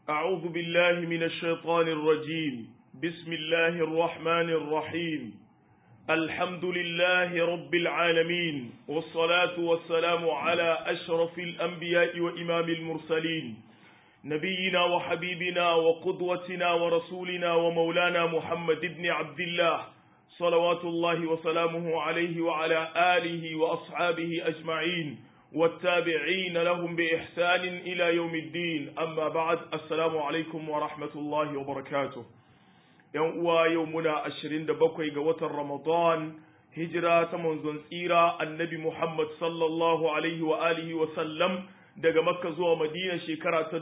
أعوذ بالله من الشيطان الرجيم بسم الله الرحمن الرحيم الحمد لله رب العالمين والصلاة والسلام على أشرف الأنبياء وإمام المرسلين نبينا وحبيبنا وقدوتنا ورسولنا ومولانا محمد بن عبد الله صلوات الله وسلامه عليه وعلى آله وأصحابه أجمعين والتابعين لهم بإحسان إلى يوم الدين أما بعد السلام عليكم ورحمة الله وبركاته يوم يومنا عشرين دبقوا قوة رمضان هجرة منذ إيرا النبي محمد صلى الله عليه وآله وسلم daga makka zuwa madina shekara ta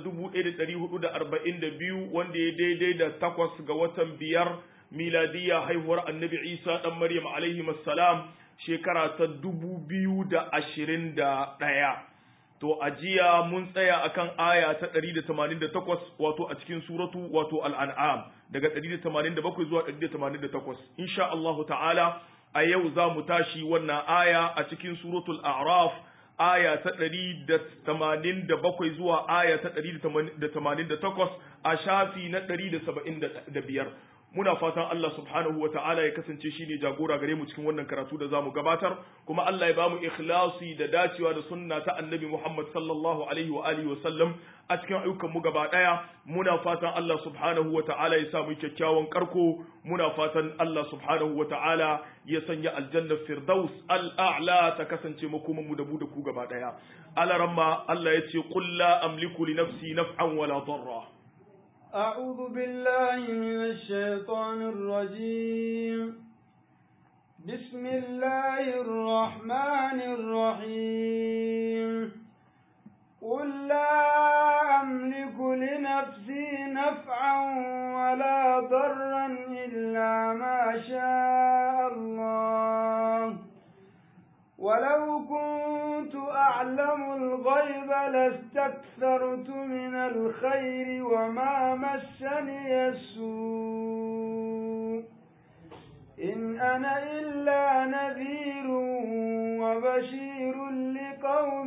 1442 wanda ya daidai da takwas ga watan biyar miladiya haihuwar annabi isa dan maryam alaihi salam shekara ta 2021 to a jiya mun tsaya akan aya ta 188 wato a cikin suratu wato al'an'am daga 187 zuwa 188 insha Allahu ta'ala a yau za mu tashi wannan aya a cikin suratul a'raf aya ta ɗari da tamanin da bakwai zuwa aya ta ɗari da tamanin da takwas a shafi na ɗari da saba'in da biyar muna fatan Allah subhanahu wa ta'ala ya kasance shi ne jagora gare mu cikin wannan karatu da zamu gabatar kuma Allah ya bamu ikhlasi da dacewa da sunna ta annabi Muhammad sallallahu alaihi wa alihi wa sallam a cikin ayyukan mu gaba daya muna fatan Allah subhanahu wa ta'ala ya sa mu kyakkyawan karko muna fatan Allah subhanahu wa ta'ala ya sanya aljanna firdaus al'a'la ta kasance makoman mu da mu da ku gaba daya alaramma Allah ya ce qul la amliku li nafsi naf'an wala darra أعوذ بالله من الشيطان الرجيم بسم الله الرحمن الرحيم قل لا أملك لنفسي نفعا ولا ضرا إلا ما شاء الله ولو كنت أعلم الغيب لاستكثرت من الخير وما مسني السوء إن أنا إلا نذير وبشير لقوم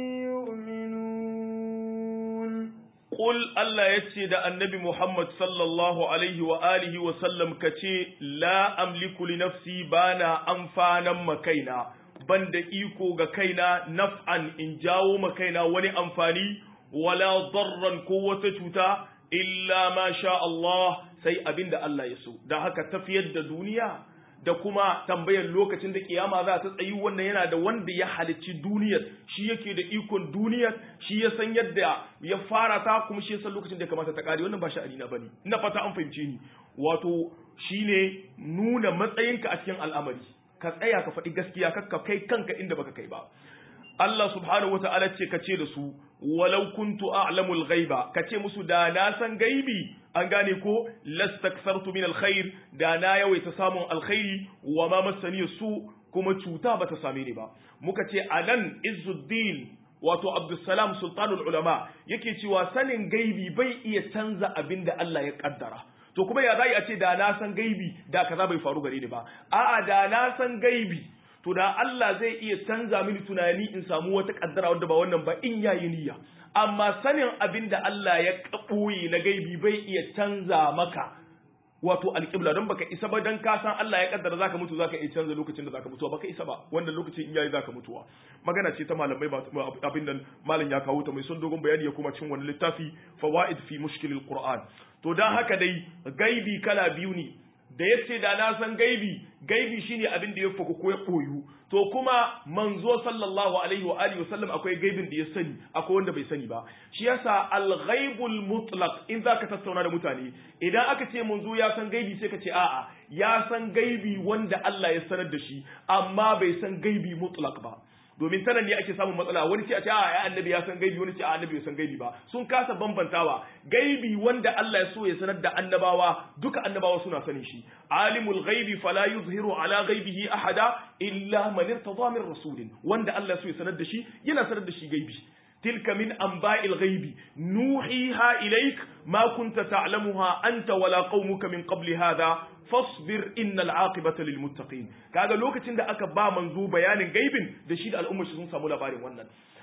يؤمنون قل الله يتسي النبي محمد صلى الله عليه وآله وسلم كتي لا أملك لنفسي بانا أنفانا مكينا ban da iko ga kaina naf'an in jawo ma kaina wani amfani wala darran ko wata cuta illa ma sha Allah sai abinda Allah ya so da haka tafiyar da duniya da kuma tambayar lokacin da kiyama za ta tsayi wannan yana da wanda ya halicci duniyar shi yake da ikon duniyar shi ya san yadda ya fara ta kuma shi ya san lokacin da ya kamata ta kare wannan ba sha'ani na bane ina fata an fahimce ni wato shine nuna matsayinka a cikin al'amari ka tsaya ka faɗi gaskiya kakka kai kanka inda baka kai ba Allah subhanahu wata'ala ce ka ce da su walau kuntu a'lamul ghaiba ka ce musu da na san gaibi an gane ko lastaksartu min alkhair da na yawaita samun alkhairi wa ma masani su kuma cuta bata same ni ba muka ce anan izzuddin wato abdussalam sultanul ulama yake cewa sanin gaibi bai iya canza abin da Allah ya kaddara to kuma ya zai a ce da na san gaibi da kaza bai faru gare ni ba a'a da na san gaibi to da Allah zai iya canza mini tunani in samu wata kaddara wanda ba wannan ba in yayi niyya amma sanin abin da Allah ya kaboye na gaibi bai iya canza maka wato alƙibla don baka isa ba dan ka san Allah ya kaddara zaka mutu zaka iya canza lokacin da zaka mutuwa baka isa ba wannan lokacin in yayi zaka mutuwa magana ce ta malamai ba abin nan malam ya kawo ta mai son dogon bayani ya kuma cin wani littafi fawaid fi mushkilil qur'an to dan haka dai gaibi kala biyu ne da yace da na san gaibi gaibi shine abin da ya faku ko ya koyu to kuma manzo sallallahu alaihi wa alihi wasallam akwai gaibin da ya sani akwai wanda bai sani ba shi yasa al-ghaibul mutlaq in zaka tattauna da mutane idan aka ce manzo ya san gaibi sai ka ce a'a ya san gaibi wanda Allah ya sanar da shi amma bai san gaibi mutlaq ba domin sanan ne ake samun matsala wani ce a ce a ya annabi ya san gaibi wani ce a annabi bai san gaibi ba sun kasa bambantawa gaibi wanda Allah ya so ya sanar da annabawa duka annabawa suna sanin shi alimul ghaibi fala yuzhiru ala ghaibihi ahada illa man irtada min rasulin wanda Allah ya so ya sanar da shi yana sanar da shi gaibi تلك من أنباء الغيب نوحيها إليك ما كنت تعلمها أنت ولا قومك من قبل هذا فاصبر إن العاقبة للمتقين kaga lokacin da aka ba manzo bayanin gaibin da shi da al'ummar shi sun samu labarin wannan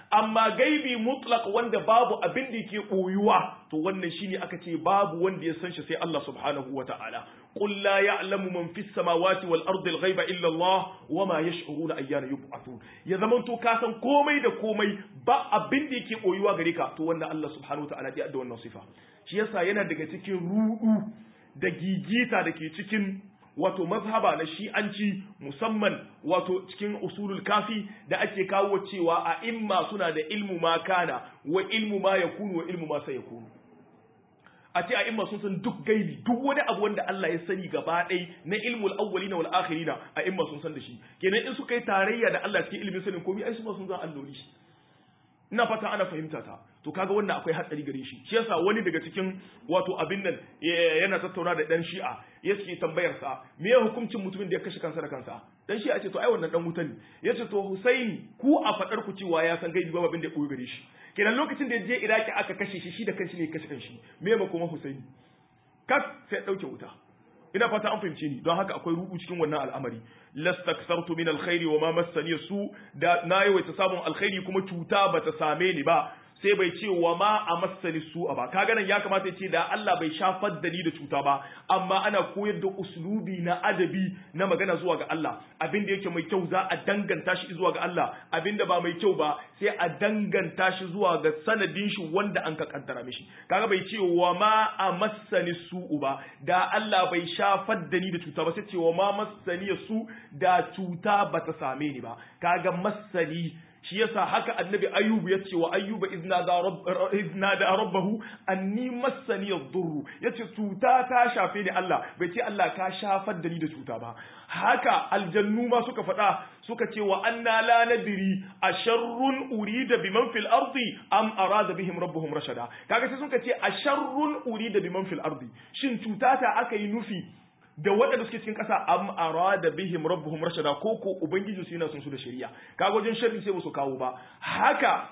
amma gaibi mutlaq wanda babu abin da yake boyuwa to wannan shine aka ce babu wanda ya san shi sai Allah subhanahu wataala qul la ya'lamu man fis samawati wal ardi al ghaiba illa Allah wama yash'uruna ayyana yub'athun ya zaman to ka san komai da komai ba abin da yake boyuwa gare ka to wannan Allah subhanahu wataala ya da wannan sifa shi yasa yana daga cikin rudu da gigita da ke cikin wato mazhaba na shi'anci musamman wato cikin usulul kafi da ake kawo cewa a imma suna da ilmu ma kana wa ilmu ma yakunu wa ilmu ma sayakunu a ce a imma sun san duk gaibi duk wani abu wanda Allah ya sani gaba ɗai na ilmul awwalina wal akhirina a imma sun san da shi kenan in suka yi tarayya da Allah cikin ilmin sanin komai ai su ma sun san alloli ina fata ana fahimta ta to kaga wannan akwai hatsari gare shi shi yasa wani daga cikin wato abin nan yana tattauna da dan shi'a yake tambayar sa me ya hukuncin mutumin da ya kashe kansa da kansa dan shi'a ce to ai wannan dan wuta ne yace to Husaini ku a fadar ku cewa ya san gaibi ba abin da ya koyi gare shi kenan lokacin da ya je Iraki aka kashe shi shi da kanshi ne ya kashe kanshi me ma kuma Husaini kak sai dauke wuta ina fata an fahimce ni don haka akwai rubu cikin wannan al'amari lastaksartu min alkhairi wa ma massani su da na yawaita samun alkhairi kuma cuta bata same ni ba sai bai ce wa ma a masani su ba kaga nan ya kamata ya ce da Allah bai shafar da ni da cuta ba amma ana koyar da uslubi na adabi na magana zuwa ga Allah abin da yake mai kyau za a danganta shi zuwa ga Allah abin da ba mai kyau ba sai a danganta shi zuwa ga sanadin shi wanda an ka kaddara mishi kaga bai ce wa ma a masani su ba da Allah bai shafar da ni da cuta ba sai ce wa ma masani su da cuta bata same ni ba kaga masani shi yasa haka annabi ayyubu ya ce wa ayyuba izna da rabbahu anni massani yadurru yace cuta ta shafe ni Allah bai ce Allah ka shafar da ni da cuta ba haka aljannu ma suka faɗa suka ce wa anna la nadri asharrun urida biman fil ardi am arada bihim rabbuhum rashada kaga sai suka ce asharrun urida biman fil ardi shin cuta ta aka yi nufi da waɗanda suke cikin ƙasa am arada bihim rabbuhum rashada ko ko ubangiji su yana son su da shari'a kaga wajen sharri sai su kawo ba haka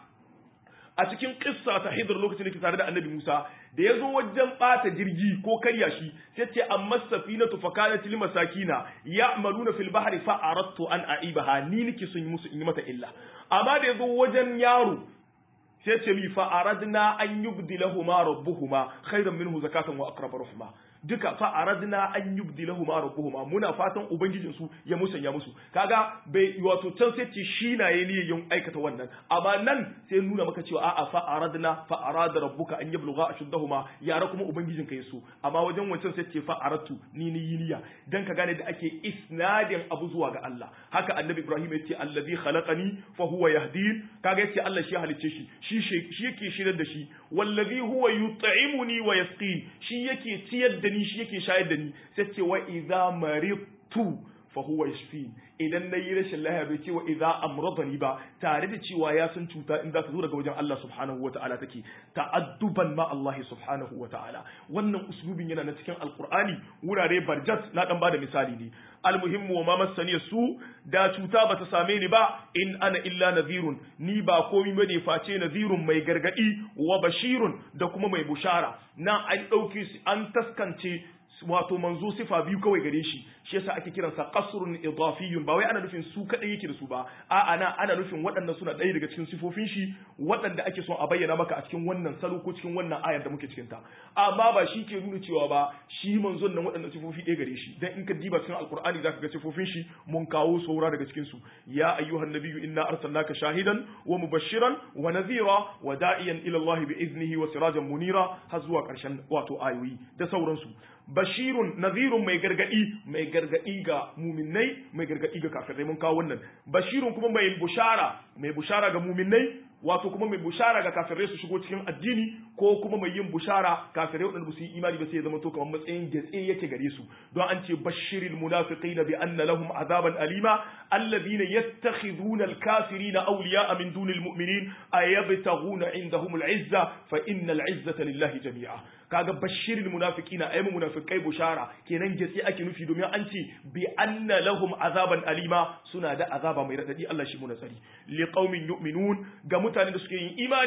a cikin kissa ta hidr lokacin da ke tare da annabi Musa da ya zo wajen ɓata jirgi ko karya shi sai ce amma safinatu fa kanat lil masakina ya'maluna fil bahri fa aradtu an aibaha ni nake son yi musu in yi mata illa amma da ya zo wajen yaro sai ce mi fa aradna an yubdilahuma rabbuhuma khairan minhu zakatan wa aqrab rahma duka fa aradna an yubdilahuma rabbuhuma muna fatan ubangijin su ya musanya musu kaga bai wato can sai ce shi na yayi niyyar yin aikata wannan amma nan sai nuna maka cewa a'a fa aradna fa arada rabbuka an yablugha ashuddahuma yara kuma ubangijin ka yaso amma wajen wancan sai ce fa aradtu ni ni yiniya dan ka gane da ake isnadin abu zuwa ga Allah haka annabi Ibrahim ya ce allazi khalaqani fa huwa yahdin kaga yace Allah shi halicce shi shi shi yake shirar da shi wallazi huwa yut'imuni wa yasqin shi yake ciyar da ni shi yake shayar da ni sai ce wa idza maridtu fa huwa yashfin idan nayi rashin lafiya bai ce wa idza amradani ba tare da cewa ya san cuta in za ta zo daga wajen Allah subhanahu wata'ala take ta'adduban ma Allah subhanahu wata'ala wannan uslubin yana na cikin alqur'ani wurare barjat na dan bada misali ne almuhimmu wa ma masani su da cuta bata same ni ba in ana illa nadhirun ni ba komai bane face nadhirun mai gargadi wa bashirun da kuma mai bushara na an dauke an taskance wato manzo sifa biyu kawai gare shi shi yasa ake kiransa qasrun idafiyun ba wai ana nufin su kadai yake da su ba a ana ana nufin waɗannan suna ɗaya daga cikin sifofin shi waɗanda ake son a bayyana maka a cikin wannan salo ko cikin wannan ayar da muke cikin ta amma ba shi ke nuna cewa ba shi manzon nan waɗannan sifofi ɗaya gare shi dan in ka diba cikin alqur'ani zaka ga sifofin shi mun kawo saura daga cikin su ya ayyuhan nabiyyu inna arsalnaka shahidan wa mubashiran wa nadhira wa da'iyan ila Allah bi iznihi wa sirajan munira har zuwa ƙarshen wato ayoyi da sauransu bashirun nadhirun mai gargadi mai gargadi ga muminai mai gargadi ga kafirai mun kawo wannan bashirun kuma mai bushara mai bushara ga muminai wato kuma mai bushara ga kafirai su shigo cikin addini ko kuma mai yin bushara kafirai wadanda su yi imani ba sai ya zama to kamar matsayin gatse yake gare su don an ce bashiril munafiqina bi anna lahum azaban alima alladhina yattakhidhuna alkafirina awliya'a min dunil mu'minin ayabtaghuna indahum al'izza fa innal izzata lillahi jami'a kaga bashiril munafiqina ayyamu munafiqai bushara kenan gatse ake nufi domin an ce bi anna lahum azaban alima suna da azaba mai radadi Allah shi mu nasari li qaumin yu'minun ga mutanen da suke yin imani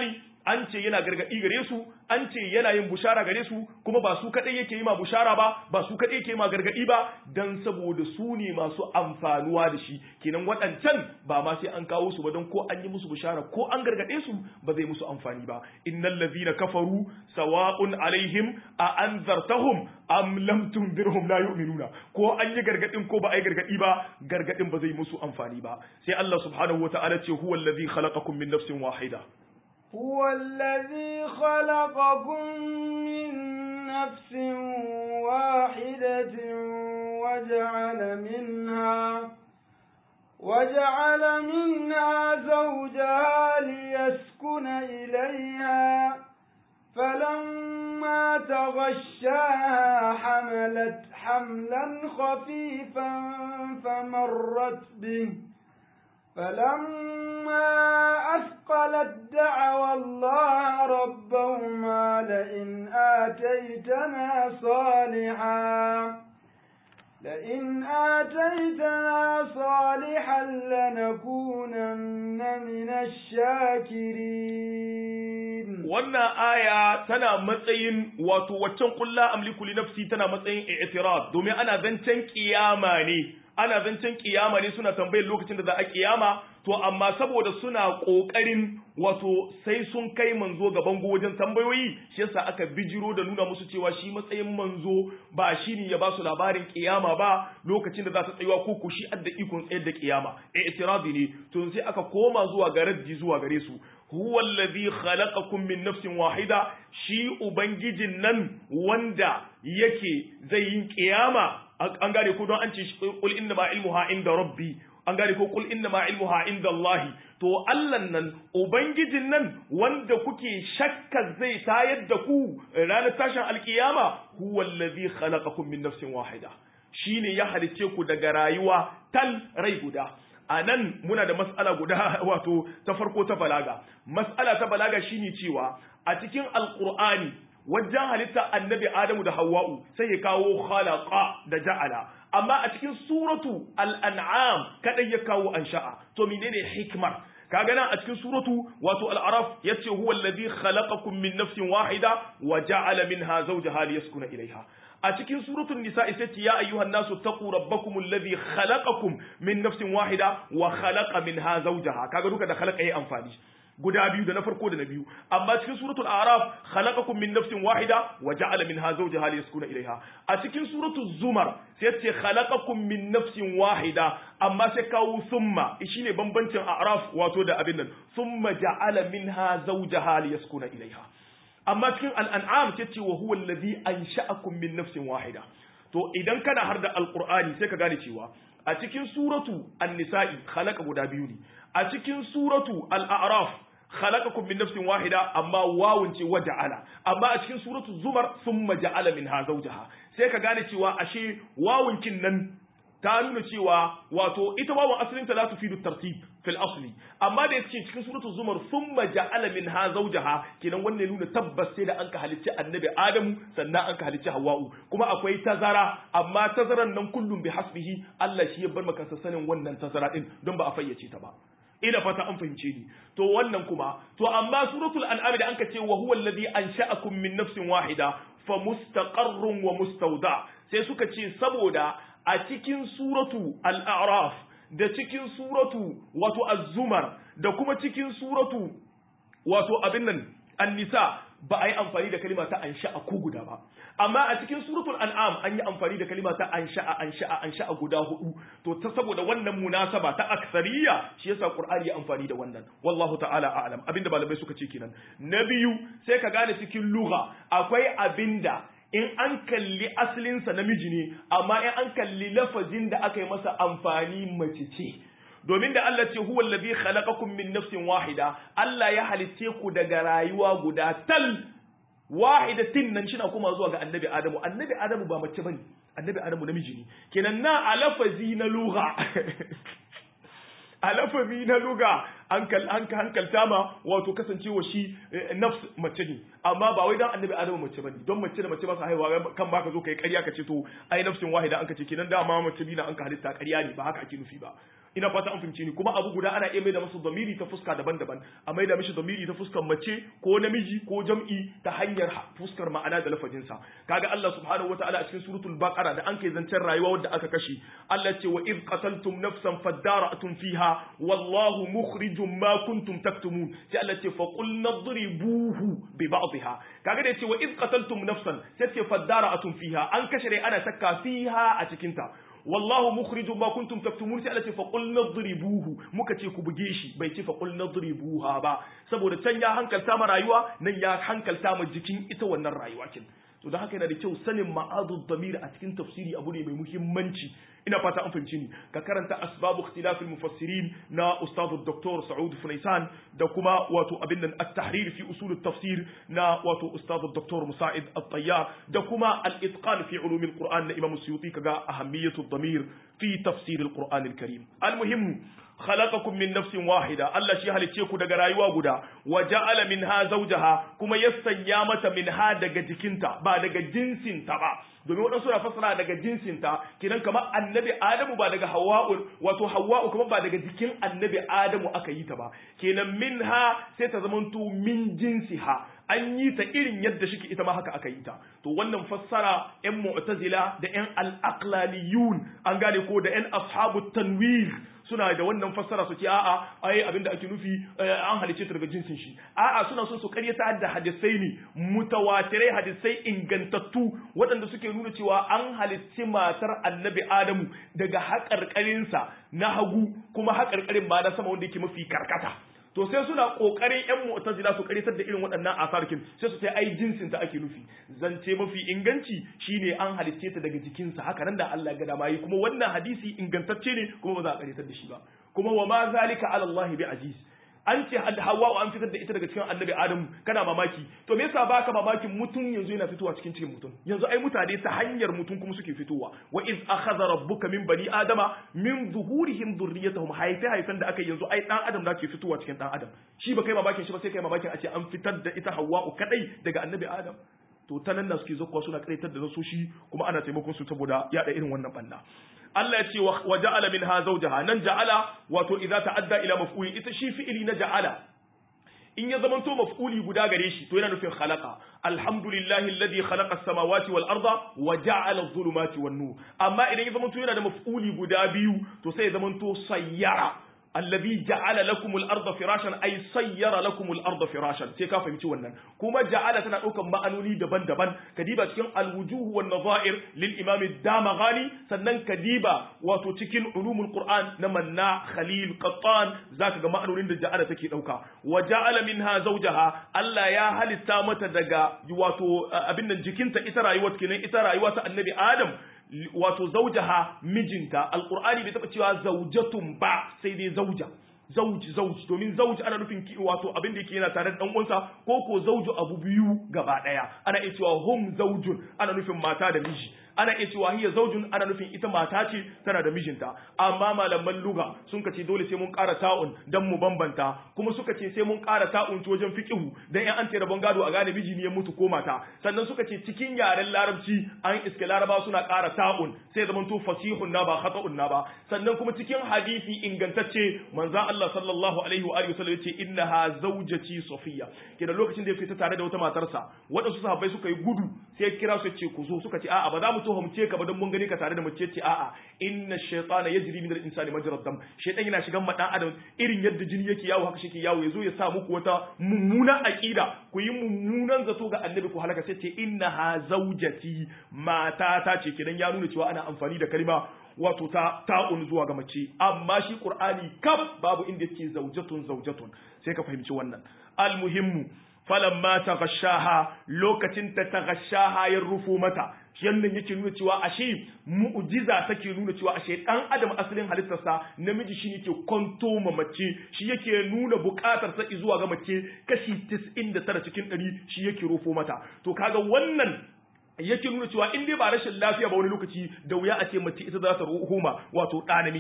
an ce yana gargadi gare su an ce yana yin bushara gare su kuma ba su kadai yake yi ma bushara ba ba su kadai yake yi ma gargadi ba dan saboda su ne masu amfanuwa da shi kenan waɗancan ba ma sai an kawo su ba don ko an yi musu bushara ko an gargade su ba zai musu amfani ba innal ladhina kafaru sawa'un alaihim a anzartahum am lam tunzirhum la yu'minuna ko an yi gargadin ko ba ai gargadi ba gargadin ba zai musu amfani ba sai Allah subhanahu wata'ala ce huwa alladhi khalaqakum min nafsin wahida هو الذي خلقكم من نفس واحدة وجعل منها وجعل منها زوجها ليسكن إليها فلما تغشاها حملت حملا خفيفا فمرت به فلما أثقلت دعوا الله ربهما لئن آتيتنا صالحا لئن آتيتنا صالحا لنكونن من الشاكرين wannan aya tana matsayin wato waccan kulla amliku li nafsi tana matsayin i'tiraf domin ana zancen kiyama ne ana zancen kiyama ne suna tambayar lokacin da za a kiyama to amma saboda suna kokarin wato sai sun kai manzo ga bango wajen tambayoyi shi yasa aka bijiro da nuna musu cewa shi matsayin manzo ba shi ne ya ba su labarin kiyama ba lokacin da za ta tsayuwa ko ku shi adda ikon tsayar da kiyama i'tirazi ne to sai aka koma zuwa ga raddi zuwa gare su huwa allazi khalaqakum min nafsin wahida shi ubangijin nan wanda yake zai yin kiyama an gane ko don an ce qul inna ma ilmuha inda rabbi an gane ko qul inna ma ilmuha inda Allah to Allah nan ubangijin nan wanda kuke shakka zai tayar da ku ranar tashin alkiyama huwa allazi khalaqakum min nafsin wahida shine ya halice ku daga rayuwa tal rai guda a nan muna da mas'ala guda wato ta farko ta balaga mas'ala ta balaga shine cewa a cikin alqur'ani wajen halitta annabi adamu da hawa'u sai ya kawo khalaqa da ja'ala amma a cikin suratu al-an'am kadai ya kawo ansha'a to menene hikmar kaga nan a cikin suratu wato al-araf yace huwa alladhi khalaqakum min nafsin wahida wa ja'ala minha zawjaha liyaskuna ilayha a cikin suratul nisa sai ce ya ayyuhan nasu taqu rabbakum alladhi khalaqakum min nafsin wahida wa khalaqa minha zawjaha kaga duka da khalaqa yayi amfani guda biyu da na farko da na biyu amma cikin suratul a'raf khalaqakum min nafsin wahida wa ja'ala minha zawjaha liyaskuna ilayha a cikin suratul zumar sai ce khalaqakum min nafsin wahida amma sai kawo summa shine bambancin a'raf wato da abin nan summa ja'ala minha zawjaha liyaskuna ilayha amma cikin al'an'am ce ce wa huwa allazi ansha'akum min nafsin wahida to idan kana har da alqur'ani sai ka gane cewa a cikin suratu an-nisa'i khalaqa guda biyu ne a cikin suratu al-a'raf khalaqakum min nafsin wahida amma wawun ce wa ja'ala amma a cikin suratu zumar summa ja'ala minha zawjaha sai ka gane cewa ashe wawun kin nan ta nuna cewa wato ita wawun asalin ta la tufidu tartib fil asli amma da yake cikin suratul zumar thumma ja'ala minha zawjaha kenan wannan nuna tabbas sai da an ka halicci annabi adamu sannan an ka halicci hawwa'u kuma akwai tazara amma tazaran nan kullum bi hasbihi Allah shi ya bar maka sanin wannan tazara din don ba a fayyace ta ba ina fata an fahimce ni to wannan kuma to amma suratul an'am da anka ce wa huwa alladhi ansha'akum min nafsin wahida fa mustaqarrun wa mustawda sai suka ce saboda a cikin suratu al-a'raf da cikin suratu wato az-zumar da kuma cikin suratu wato abin nan an-nisa ba a yi amfani da kalima ta ansha'a ko guda ba amma a cikin suratul an'am an yi amfani da kalima ta ansha'a ansha'a ansha'a guda hudu to ta saboda wannan munasaba ta aksariya shi yasa qur'ani ya amfani da wannan wallahu ta'ala a'lam abinda malamai suka ce kenan na biyu sai ka gane cikin lugha akwai abinda in an kalli asalinsa namiji ne amma in an kalli lafazin da aka yi masa amfani mace ce domin da Allah ce huwa allazi khalaqakum min nafsin wahida Allah ya halitte ku daga rayuwa guda tal wahidatin nan shina kuma zuwa ga annabi Adamu annabi Adamu ba mace bane annabi Adamu namiji ne kenan na alafazi na lugha alafazi na luga an hankalta ma wato kasancewa shi nafs mace ne amma ba wai dan annabi adamu mace bane don mace da mace ba su haihuwa kan baka zo kai ƙarya ka ce to ai nafsin wahida an ka ce kenan dama mace bi na an ka halitta ƙarya ne ba haka ake nufi ba ina fata an fahimci ni kuma abu guda ana iya mai da masa zamiri ta fuska daban-daban a mai da mishi zamiri ta fuskar mace ko namiji ko jam'i ta hanyar fuskar ma'ana da lafazinsa kaga Allah subhanahu wataala a cikin suratul baqara da an kai zancen rayuwa wanda aka kashe Allah ce wa id qataltum nafsan fadara'tum fiha wallahu mukhrijum ma kuntum taktumun sai Allah ce fa qul nadribuhu bi ba'dihha kaga da ce wa id qataltum nafsan sai ce fadara'tum fiha an kashe rai ana sakka fiha a cikin ta wallahu mukhrijum ma kuntum taktumun sai Allah ce fa qul nadribuhu muka ce ku buge shi bai ce fa qul nadribuha ba saboda can ya hankalta ma rayuwa nan ya hankalta ma jikin ita wannan rayuwa kin to don haka yana da kyau sanin ma'adud damir a cikin tafsiri abu ne mai muhimmanci ina fata an fahimci ni ka karanta asbabu ikhtilaf mufassirin na ustad dr Saud Funaisan da kuma wato abin nan at-tahrir fi usul at-tafsir na wato ustad dr Musa'id at-Tayyar da kuma al-itqan fi ulum al-Qur'an na Imam Suyuti kaga ahammiyatu ad-damir fi tafsir al-Qur'an al-Karim al-muhim khalaqakum min nafsin wahida Allah shi halicce ku daga rayuwa guda wa ja'ala minha zawjaha kuma ya sanya mata minha daga jikinta ba daga jinsinta ba domin waɗansu na fassara daga jinsinta kinan kamar annabi adamu ba daga hawa'u wato hawa'u kuma ba daga jikin annabi adamu aka yi ta ba kenan minha sai ta zamanto min jinsiha an yi ta irin yadda shike ita ma haka aka yi ta to wannan fassara yan mu'tazila da yan al-aqlaliyun an gane ko da yan ashabu tanwir suna da wannan fassara su ce a'a ai abinda ake nufi an halice ta daga jinsin shi a'a suna so su karyata da hadisai ne mutawatirai hadisai ingantattu waɗanda suke nuna cewa an halicci matar annabi adamu daga haƙarƙarinsa na hagu kuma haƙarƙarin ba na sama wanda yake mafi karkata to sai suna kokarin yan mu'tazila su karitar da irin waɗannan asarkin sai su ce ai jinsin ta ake nufi zance mafi inganci shine an halicce ta daga jikinsa haka nan da Allah ya ga dama yi kuma wannan hadisi ingantacce ne kuma ba za a karitar da shi ba kuma wa ma zalika ala Allah bi aziz an ce Hawwa an fitar da ita daga cikin Annabi Adamu kana mamaki to me yasa baka mamakin mutum yanzu yana fitowa cikin cikin mutum yanzu ai mutane ta hanyar mutum kuma suke fitowa wa iz akhadha rabbuka min bani adama min zuhurihim dhurriyyatahum haife haifan da aka yanzu ai dan adam da ke fitowa cikin dan adam shi ba kai mamakin shi ba sai kai mamakin a ce an fitar da ita Hawwa kadai daga Annabi Adam to ta nan na suke zakkuwa suna kaitar da nasoshi kuma ana taimakon su saboda yada irin wannan banna Allah ya ce wa ja'ala minha zawjaha nan ja'ala wato idza ta'adda ila maf'uli ita shi fi'ili na ja'ala in ya zamanto maf'uli guda gare shi to yana nufin khalaqa alhamdulillahi alladhi khalaqa as-samawati wal arda wa ja'ala adh-dhulumati wan nur amma idan ya zamanto yana da maf'uli guda biyu to sai ya zamanto sayyara alladhi ja'ala lakum al-ardha firashan ay sayyara lakum al-ardha firashan sai ka fahimci wannan kuma ja'ala tana daukan ma'anoni daban-daban kadiba cikin al-wujuh wan nadha'ir lil imam ad-damaghani sannan kadiba wato cikin ulumul qur'an na manna khalil qattan zaka ga ma'anonin da ja'ala take dauka wa ja'ala minha zawjaha Allah ya halitta mata daga wato abin nan jikinta ita rayuwar kenan ita rayuwa ta annabi adam wato zaujaha mijinta alqur'ani bai taba cewa zaujatun ba sai dai zauja zauji zauji domin zauji ana nufin wato abin da yake yana tare da dan uwansa ko ko zauju abu biyu gaba daya ana iya cewa hum zaujun ana nufin mata da miji ana iya cewa hiya zaujun ana nufin ita mata ce tana da mijinta amma malaman luga sun ce dole sai mun ƙara ta'un dan mu bambanta kuma suka ce sai mun ƙara ta'un ta wajen fiqhu dan in an ce rabon gado a gane miji ne ya mutu ko mata sannan suka ce cikin yaren larabci an iske laraba suna ƙara ta'un sai zaman to fasihun na ba khata'un na ba sannan kuma cikin hadisi ingantacce manzon Allah sallallahu alaihi wa alihi wasallam yace innaha zawjati safiya kenan lokacin da ya fita tare da wata matarsa waɗansu sahabbai suka yi gudu sai kira su ce ku zo suka ce a'a ba za mu tuhumce ka ba don mun gani ka tare da mace ce a'a inna shaytana yajri min al-insani majra dam shaytan yana shigan ma dan adam irin yadda jini yake yawo haka shi ke yawo yazo ya sa muku wata mummuna aqida ku yi mummunan zato ga annabi ku halaka sai ce innaha zawjati mata ta ce kidan ya nuna cewa ana amfani da kalma wato ta ta'un zuwa ga mace amma shi qur'ani kaf babu inda yake zaujatun zaujatun sai ka fahimci wannan al-muhimmu falamma taghashaha lokacin ta taghashaha ya rufo mata yannan yake nuna cewa ashe mu'jiza take nuna cewa ashe dan adam asalin halittarsa namiji shi yake kwanto ma mace shi yake nuna bukatar sa zuwa ga mace kashi 99 cikin 100 shi yake rufo mata to kaga wannan yake nuna cewa in dai ba rashin lafiya ba wani lokaci da wuya a ce mace ita za ta homa wato ɗa namiji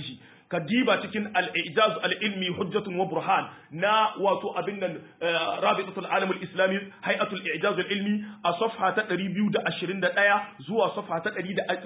ka diba cikin al-ijaz al-ilmi hujjatun wa burhan na wato abin nan rabitatul alam al-islami hay'atul ijaz al-ilmi a safha ta 221 zuwa safha ta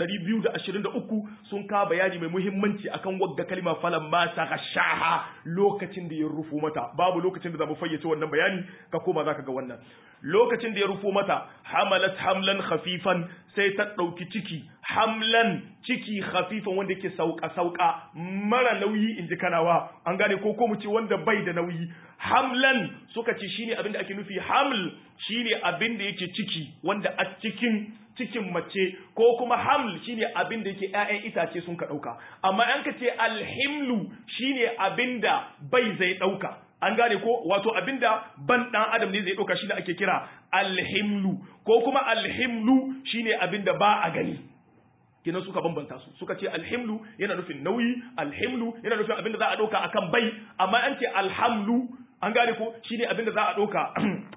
223 sun ka bayani mai muhimmanci akan wagga kalma falan ma ta gashaha lokacin da ya rufo mata babu lokacin da zamu fayyace wannan bayani ka koma zaka ga wannan lokacin da ya rufo mata hamalat hamlan khafifan sai ta ɗauki ciki hamlan ciki khafifan wanda yake sauka sauka mara nauyi in ji kanawa an gane ko ko mu ce wanda bai da nauyi hamlan suka ce shine abin da ake nufi haml shine abin da yake ciki wanda a cikin cikin mace ko kuma haml shine abin da yake ƴaƴan itace sun ka ɗauka amma an ka ce alhimlu shine abin da bai zai ɗauka an gane ko wato abinda ban dan adam ne zai dauka shine ake kira alhimlu ko kuma alhimlu shine abinda ba a gani kenan suka bambanta su suka ce alhimlu yana nufin nauyi alhimlu yana nufin abinda za a dauka akan bai amma an ce alhamlu an gane ko shine abinda za a dauka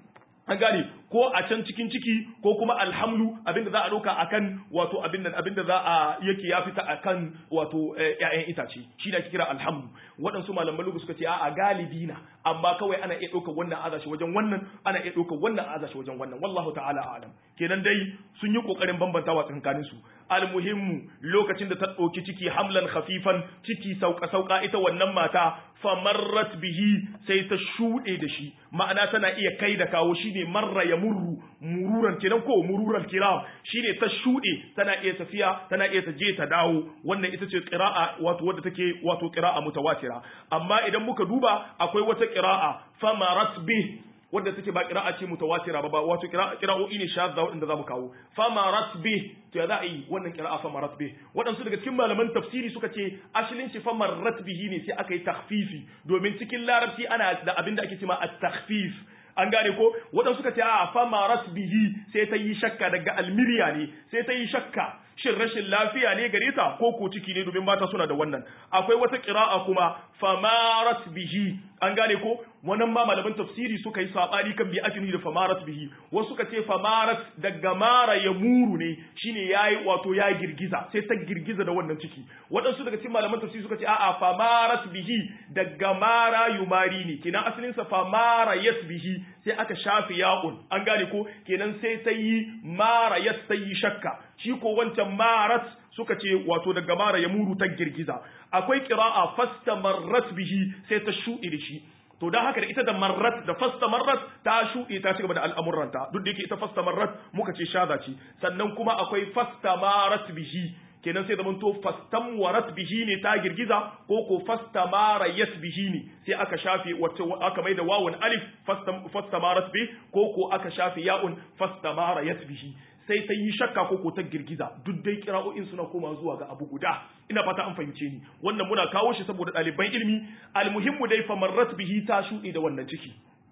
an gane ko a can cikin ciki ko kuma alhamlu abinda za a ɗauka akan wato abinda abinda za a yake ya fita akan wato ƴaƴan itace shi da ake kira alhamlu waɗansu malaman lugu suka ce a'a galibi na amma kawai ana iya ɗaukar wannan azashi wajen wannan ana iya ɗaukar wannan azashi wajen wannan wallahu ta'ala a'lam kenan dai sun yi kokarin bambantawa tsakanin su almuhimmu lokacin da ta ɗauki ciki hamlan khafifan ciki sauka sauka ita wannan mata famarrat bihi sai ta shuɗe da shi ma'ana tana iya kai da kawo shine marra ya murru mururan kenan ko mururan kiram shine ta shuɗe tana iya tafiya tana iya ta je ta dawo wannan ita ce qira'a wato wadda take wato qira'a mutawatira amma idan muka duba akwai wata qira'a famarat bih wadda take ba qira'a ce mutawatira ba wato qira'o'i ne shadda wadanda zamu kawo famarat bih to ya za a yi wannan qira'a famarat bih wadansu daga cikin malaman tafsiri suka ce asalin shi famarat bihi ne sai aka yi takhfifi domin cikin larabci ana da abinda ake cewa at-takhfif an gane ko waɗansu suka ce a fama bihi sai ta yi shakka daga almiriya ne sai ta yi shakka shin rashin lafiya ne gare ta ko ko ciki ne domin mata suna da wannan akwai wata ƙira'a kuma famarat bihi an gane ko wannan ma malaman tafsiri suka yi sabani kan bi ake da famarat bihi wasu suka ce famarat daga mara ya muru ne shine yayi wato ya girgiza sai ta girgiza da wannan ciki waɗansu daga cikin malaman tafsiri suka ce a'a famarat bihi daga mara yumari ne kenan asalin sa famara yas bihi sai aka shafi ya'un an gane ko kenan sai ta yi mara yas ta yi shakka shi ko wancan marat suka ce wato daga mara ya muru ta girgiza akwai qira'a fastamarrat bihi sai ta shuɗe da shi to dan haka da ita da marrat da fasta marrat ta shuɗe ta cigaba da al'amuranta duk da yake ita fasta marrat muka ce shaza ce sannan kuma akwai fasta marat bihi kenan sai zaman to fastam warat bihi ne ta girgiza ko ko fasta mara yas bihi ne sai aka shafe wacce aka maida wawun alif fasta marat bi ko ko aka shafe ya'un fasta mara yas bihi sai ta yi shakka ko ko ta girgiza duk dai kira'o'in suna koma zuwa ga abu guda ina fata an fahimce ni wannan muna kawo shi saboda ɗaliban ilimi almuhimmu dai famarrat bihi ta shuɗe da wannan ciki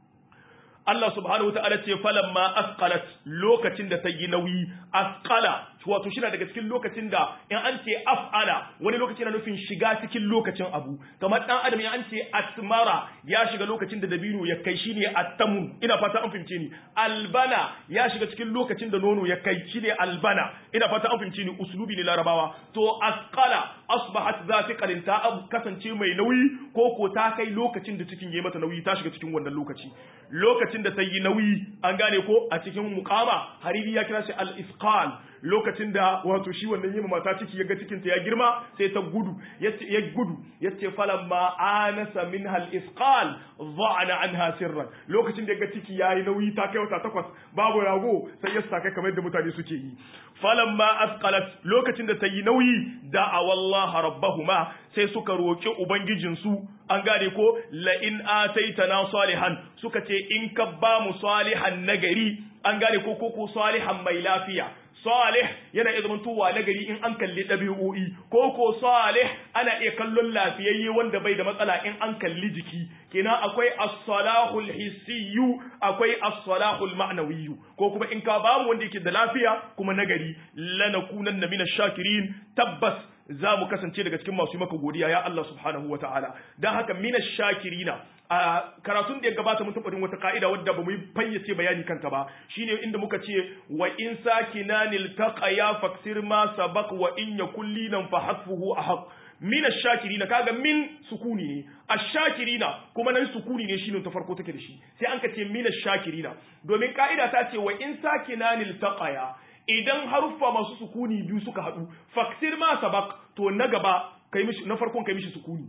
Allah subhanahu wataala ce falamma asqalat lokacin da ta yi nauyi asqala wato shi daga cikin lokacin da in an ce af'ala wani lokaci na nufin shiga cikin lokacin abu kamar dan adam in an ce asmara ya shiga lokacin da dabino ya kai shine attamun ina fata an fahimce ni albana ya shiga cikin lokacin da nono ya kai shine albana ina fata an fahimce ni uslubi ne larabawa to asqala asbahat zafiqalin ta abu kasance mai nauyi ko ko ta kai lokacin da cikin yayi mata nauyi ta shiga cikin wannan lokaci lokacin da ta yi nauyi an gane ko a cikin muqama hariri ya kira shi al-isqal lokacin da wato shi wannan yima mata ciki ya ga cikin ta ya girma sai ta gudu yace ya gudu yace falamma anasa minha al-isqal dha'ana anha sirran lokacin da ya ga ciki yayi nauyi ta kai wata takwas babu rago sai ya saka kamar yadda mutane suke yi falamma asqalat lokacin da ta yi nauyi da'a wallaha rabbahuma sai suka roki ubangijinsu an gane ko la in ataitana salihan suka ce in ka ba mu salihan nagari an gane ko ko ko salihan mai lafiya salih yana iya zama tuwa nagari in an kalli ɗabi'o'i ko ko salih ana iya kallon lafiyayye wanda bai da matsala in an kalli jiki kenan akwai as-salahul hissiyyu akwai as-salahul ma'nawiyyu ko kuma in ka bamu wanda yake da lafiya kuma nagari lanakunanna minash shakirin tabbas za mu kasance daga cikin masu maka godiya ya Allah subhanahu wa ta'ala don haka minash shakirina a karatun da ya gabata mun taɓa wata ka'ida wadda ba mu yi fayyace bayani kanta ba shine inda muka ce wa in sakinanil taqaya faksir ma sabaq wa in yakul linan fa hasfuhu ahaq min ash-shakirina kaga min sukuni ne ash-shakirina kuma nan sukuni ne shine ta farko take da shi sai an ka ce min ash-shakirina domin ka'ida ta ce wa in sakinanil taqaya idan haruffa masu sukuni biyu suka haɗu faksir ma sabaq to na gaba kai mishi na farkon kai mishi sukuni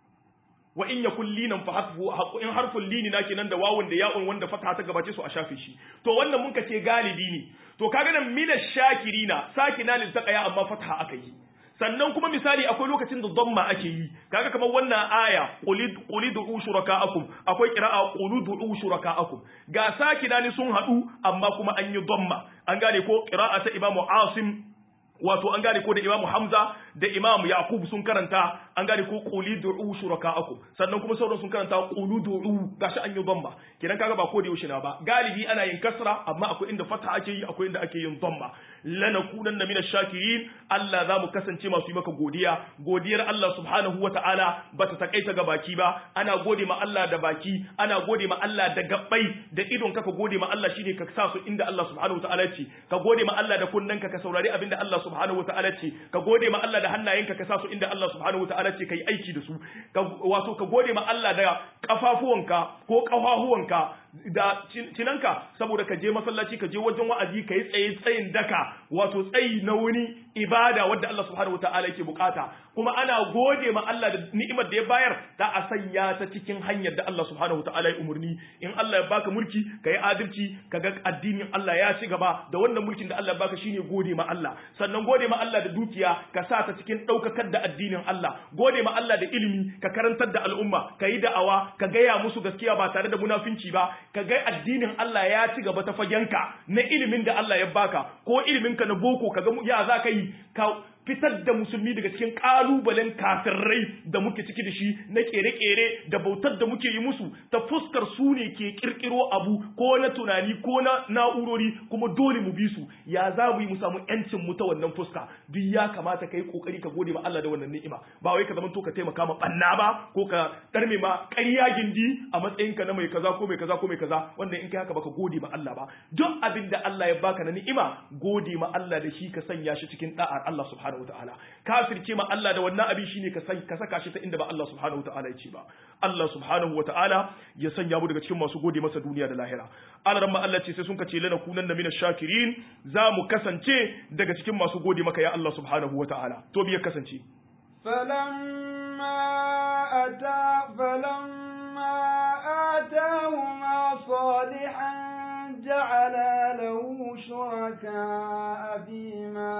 wa in yakul linan fa hasbu in harful lini na kenan da wawun da ya'un wanda fata ta gabace su a shafe shi to wannan mun ka ce galibi ne to kaga nan mina shakirina sakina lil taqaya amma fatha aka yi sannan kuma misali akwai lokacin da dhamma ake yi kaga kamar wannan aya qulid qulidu shurakaakum akwai qira'a quludu shurakaakum ga sakina ne sun hadu amma kuma an yi dhamma an gane ko qira'a ta imamu asim wato an gane ko da imamu hamza da imamu yaqub sun karanta an gane ko quli du'u shuraka'akum sannan kuma sauran sun karanta qulu du'u gashi an yi dhamma kidan kaga ba ko da yaushe na ba galibi ana yin kasra amma akwai inda fatha ake yi akwai inda ake yin dhamma lanakunanna minash shakirin Allah za mu kasance masu yi maka godiya godiyar Allah subhanahu wata'ala bata takaita ga baki ba ana gode ma Allah da baki ana gode ma Allah da gabbai da idon ka ka gode ma Allah shine ka sa su inda Allah subhanahu wata'ala ce ka gode ma Allah da kunnanka ka saurari abinda Allah subhanahu wata'ala ce ka gode ma Allah da hannayenka ka sa su inda Allah subhanahu wata'ala ce kai aiki da su wato ka gode ma Allah da kafafuwanka ko kafafuwanka da cinanka saboda ka je masallaci ka je wajen wa'azi ka yi tsaye tsayin daka wato tsayi na wani ibada wadda Allah subhanahu wata'ala yake bukata kuma ana gode ma Allah da ni'imar da ya bayar da a sanya ta cikin hanyar da Allah subhanahu wata'ala ya umurni in Allah ya baka mulki ka yi adalci ka ga addinin Allah ya ci gaba da wannan mulkin da Allah ya baka shine gode ma Allah sannan gode ma Allah da dukiya ka sa ta cikin daukakar da addinin Allah gode ma Allah da ilimi ka karantar da al'umma ka yi da'awa ka gaya musu gaskiya ba tare da munafinci ba ka ga addinin Allah ya ci gaba ta fagenka na ilimin da Allah ya baka ko ilimin ka na boko ka ga ya za ka yi ka fitar da musulmi daga cikin kalubalen kafirai da muke ciki da shi na kere-kere da bautar da muke yi musu ta fuskar su ne ke kirkiro abu ko na tunani ko na na'urori kuma dole mu bi su ya za mu yi mu samu yancin mu ta wannan fuska duk ya kamata ka yi kokari ka gode ma Allah da wannan ni'ima ba wai ka zama to ka taimaka ma banna ba ko ka darme ma ƙarya gindi a matsayin ka na mai kaza ko mai kaza ko mai kaza wanda in kai haka baka gode ma Allah ba duk abin da Allah ya baka na ni'ima gode ma Allah da shi ka sanya shi cikin da'ar Allah subhanahu subhanahu wataala kafirce ma Allah da wannan abin shine ka san ka saka shi ta inda ba Allah subhanahu wataala ya ce ba Allah subhanahu wataala ya sanya mu daga cikin masu gode masa duniya da lahira Allah ma Allah ce sai sun kace lana kunan na minash shakirin za mu kasance daga cikin masu gode maka ya Allah subhanahu wataala to biya kasance فلما أتى فلما آتاهما صالحا جعل له شركاء فيما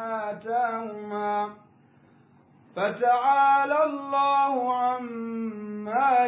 آتاهما فتعالى الله عما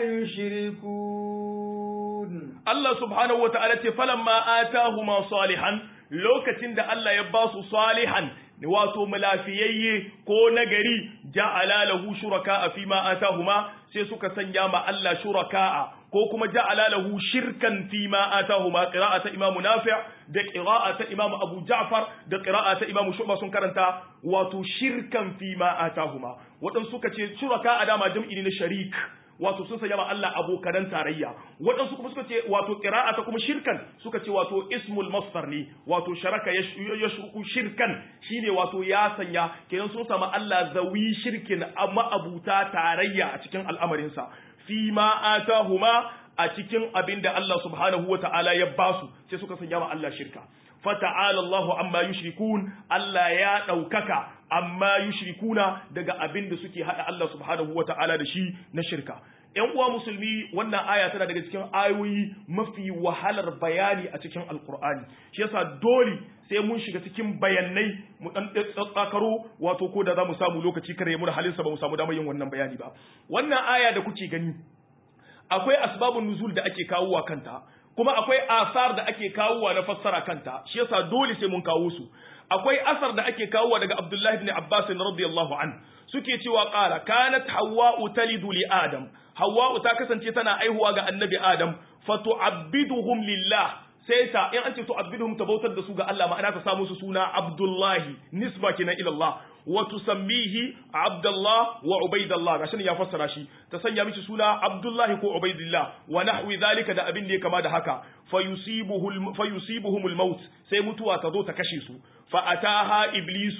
يشركون الله سبحانه وتعالى فلما آتاهما صالحا lokacin da Allah ya ba su salihan wato mulafiyayye ko nagari ja'ala lahu shuraka fi ma atahuma sai suka sanya ma Allah shuraka'a ko kuma ja'ala lahu shirkan fi ma atahuma qira'ata imamu nafi' da qira'ata imamu abu ja'far da qira'ata imamu shu'ba sun karanta wato shirkan fi ma atahuma wadan suka ce shuraka'a dama jam'i ne na sharik wato sun sanya ma Allah abokanan tarayya waɗansu kuma suka ce wato qira'ata kuma shirkan suka ce wato ismul masdar ne wato sharaka yashruku shirkan shine wato ya sanya kenan sun sama Allah zawi shirkin amma abuta tarayya a cikin al'amarin sa fi ma atahuma a cikin abinda Allah subhanahu wata'ala ya basu sai suka sanya ma Allah shirka fata'ala Allahu amma yushrikun Allah ya ɗaukaka amma yushrikuna daga abin da suke hada Allah subhanahu wata'ala da shi na shirka ‘yan uwa musulmi wannan aya tana daga cikin ayoyi mafi wahalar bayani a cikin alkur'ani shi yasa dole sai mun shiga cikin bayanai mu dan tsakaro wato ko da za mu samu lokaci kare mu da halinsa ba mu samu damar yin wannan bayani ba wannan aya da kuke gani akwai asbabun nuzul da ake kawowa kanta kuma akwai asar da ake kawowa na fassara kanta shi yasa dole sai mun kawo su akwai asar da ake kawowa daga Abdullahi ibn Abbas radiyallahu an suke cewa qala kanat hawwa'u talidu li adam hawwa'u ta kasance tana aihuwa ga annabi adam fatu'abbiduhum lillah sai ta in an ce tu'abbiduhum ta bautar da su ga Allah ma'ana ta samu su suna Abdullahi nisba kenan ila Allah wa tusammihi Abdullah wa Ubaidullah gashin ya fassara shi ta sanya mishi suna Abdullahi ko Ubaidillah wa nahwi zalika da abin da ya kama da haka fayusibuhu fayusibuhum al-maut sai mutuwa ta zo ta kashe su fa ataha iblisu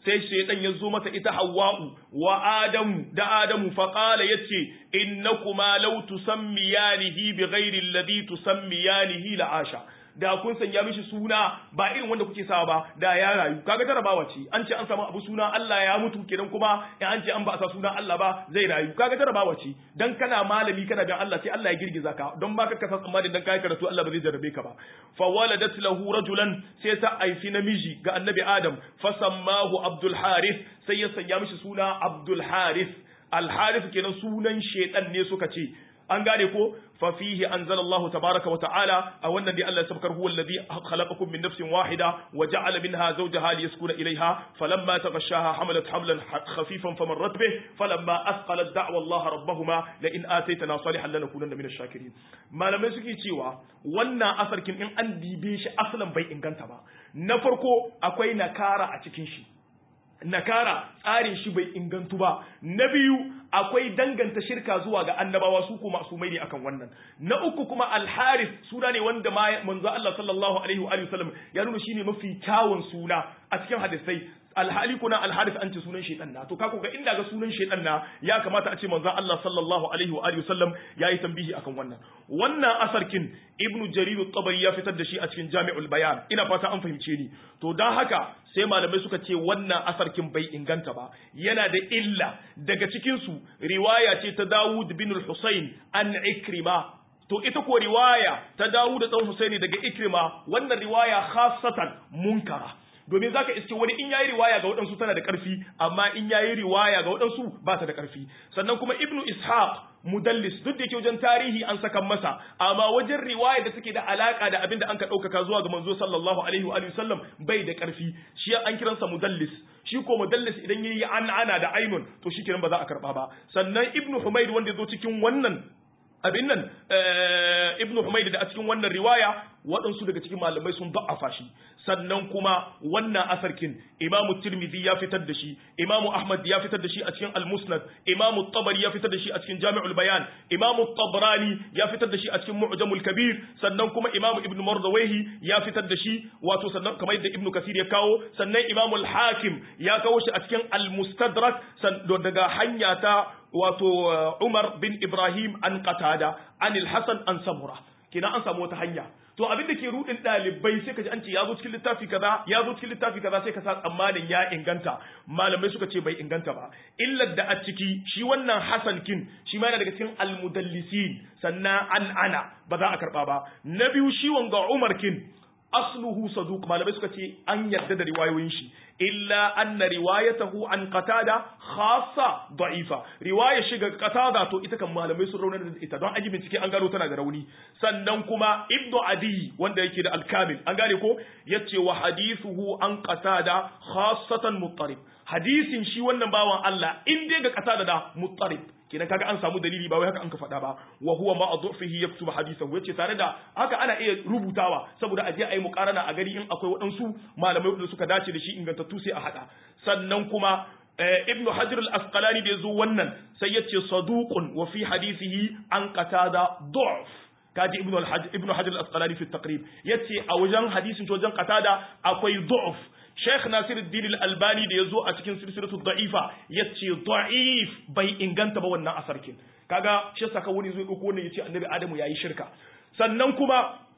sai shaytan ya zo mata ita hawwa'u wa adamu da adamu fa qala yace innakuma law tusammiyanihi bighairi alladhi tusammiyanihi la'asha da kun sanya mishi suna ba irin wanda kuke sawa ba da ya rayu kaga jarabawa ce an ce an samu abu suna Allah ya mutu kenan kuma in an ce an ba a sa suna Allah ba zai rayu kaga jarabawa ce dan kana malami kana bin Allah sai Allah ya girgiza ka don ba ka kasa tsammanin dan kai karatu Allah ba zai jarabe ka ba fa waladat lahu rajulan sai ta aifi namiji ga annabi Adam fa sammahu Abdul Harith sai ya sanya mishi suna Abdul Harith Al Harith kenan sunan shedan ne suka ce an gane ko fa fihi anzalallahu tabaraka wa ta'ala a wannan dai Allah ya sabkar huwa alladhi khalaqakum min nafsin wahida wa ja'ala minha zawjaha liyaskuna ilayha falamma taghashaha hamalat hamlan khafifan famarrat bih falamma asqalat da'wa Allah rabbahuma la in ataytana salihan lanakunanna min ash-shakirin malamai suke cewa wannan asarkin in an dibe shi asalan bai inganta ba na farko akwai nakara a cikin shi nakara tsarin shi bai ingantu ba na biyu akwai danganta shirka zuwa ga annabawa su kuma su mai ne akan wannan na uku kuma alharis suna ne wanda manzo Allah sallallahu alaihi wa sallam ya nuna shine mafi kyawun suna a cikin hadisai alhali kuna alharis an ce sunan shaitan na to kako ga inda ga sunan shaitan na ya kamata a ce manzo Allah sallallahu alaihi wa sallam yayi tambihi akan wannan wannan asarkin ibnu jarir at-tabari ya fitar da shi a cikin jami'ul bayan ina fata an fahimce ni to dan haka sai malamai suka ce wannan asarkin bai inganta ba yana da illa daga cikin su riwaya ce ta Dawud bin al-Husayn an Ikrima to ita ko riwaya ta Dawud da dan Husaini daga Ikrima wannan riwaya khassatan munkara domin zaka iske wani in yayi riwaya ga waɗansu tana da ƙarfi amma in yayi riwaya ga waɗansu ba ta da ƙarfi sannan kuma ibnu ishaq mudallis duk da yake wajen tarihi an saka masa amma wajen riwaya da take da alaka da abin da an ka ɗaukaka zuwa ga manzo sallallahu alaihi wa sallam bai da ƙarfi shi an kiransa mudallis shi ko mudallis idan yayi an ana da ainun to shi ba za a karba ba sannan ibnu humayd wanda ya zo cikin wannan abin nan ibnu humayd da a cikin wannan riwaya waɗansu daga cikin malamai sun da'afa shi sannan kuma wannan asarkin imamu tirmidhi ya fitar da shi imamu ahmad ya fitar da shi a cikin al-musnad imamu tabari ya fitar da shi a cikin jami'ul bayan imamu tabrani ya fitar da shi a cikin mu'jamul kabir sannan kuma imamu ibn mardawayhi ya fitar da shi wato sannan kamar yadda ibnu kasir ya kawo sannan imamu al-hakim ya kawo shi a cikin al-mustadrak daga hanya ta wato umar bin ibrahim an qatada an al-hasan an samura kina an samu wata hanya to abin da ke rudin dalibai sai ka ji an ce ya zo cikin littafi kaza ya zo cikin littafi kaza sai ka sa tsammanin ya inganta malamai suka ce bai inganta ba illar da a ciki shi wannan hasan kin shi ma yana daga cikin almudallisin sannan an ana ba za a karba ba na biyu shi wanga umar kin asluhu saduq malamai suka ce an yarda da riwayoyin shi illa anna riwayatahu an qatada khassa da'ifa riwaya shiga qatada to ita kan malamai sun raunar da ita don aji bincike an gano tana da rauni sannan kuma ibnu adi wanda yake da alkamil an gane ko yace wa hadithuhu an qatada khassatan muttarib hadisin shi wannan bawan Allah in dai ga qatada da muttarib kenan kaga an samu dalili ba wai haka an ka faɗa ba wa huwa ma adhufihi yaktubu hadithahu yace tare da haka ana iya rubutawa saboda aje ayi muqarana a gari in akwai waɗansu malamai wanda suka dace da shi ingantattu sai a hada sannan kuma ibnu hajar al-asqalani da yazo wannan sai yace saduqun wa fi hadithihi an qatada du'f kaji ibnu al-hajj ibnu hajar al-asqalani fi at-taqrib yace a wajen hadisin wajen qatada akwai du'f Sheikh Nasiruddin Al-Albani da yazo a cikin silsilatu da'ifa yace da'if bai inganta ba wannan asarkin kaga shi saka wani zai dauko ne yace Annabi Adamu yayi shirka sannan kuma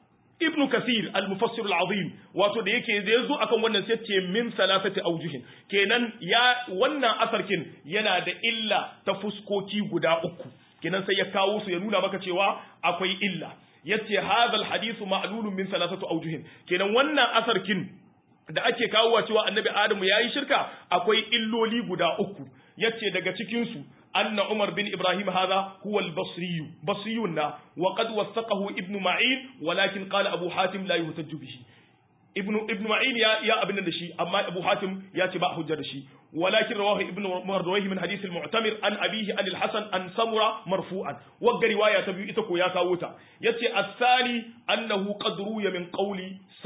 Ibn Kasir al-Mufassir al-Azim wato da yake da yazo akan wannan sai ce min salasati awjuhin kenan ya wannan asarkin yana da illa ta fuskoki guda uku kenan sai ya kawo su ya nuna maka cewa akwai illa yace hadha al-hadithu ma'lulun min salasati awjuhin kenan wannan asarkin da ake kawowa cewa annabi adamu ya yi shirka akwai illoli guda uku yace daga cikinsu anna umar bin ibrahim hadha huwa al-basri basriyun na wa qad wasaqahu ibn ma'in walakin qala abu hatim la yuhtajju bihi ibn ibn ma'in ya ya abin da shi amma abu hatim ya ce ba hujja da shi ولكن رواه ابن مردويه من حديث المعتمر عن أبيه عن الحسن عن سمرة مرفوعا وقع رواية تبيو إتكو يا كاوتا يتي الثاني أنه قد روي من قول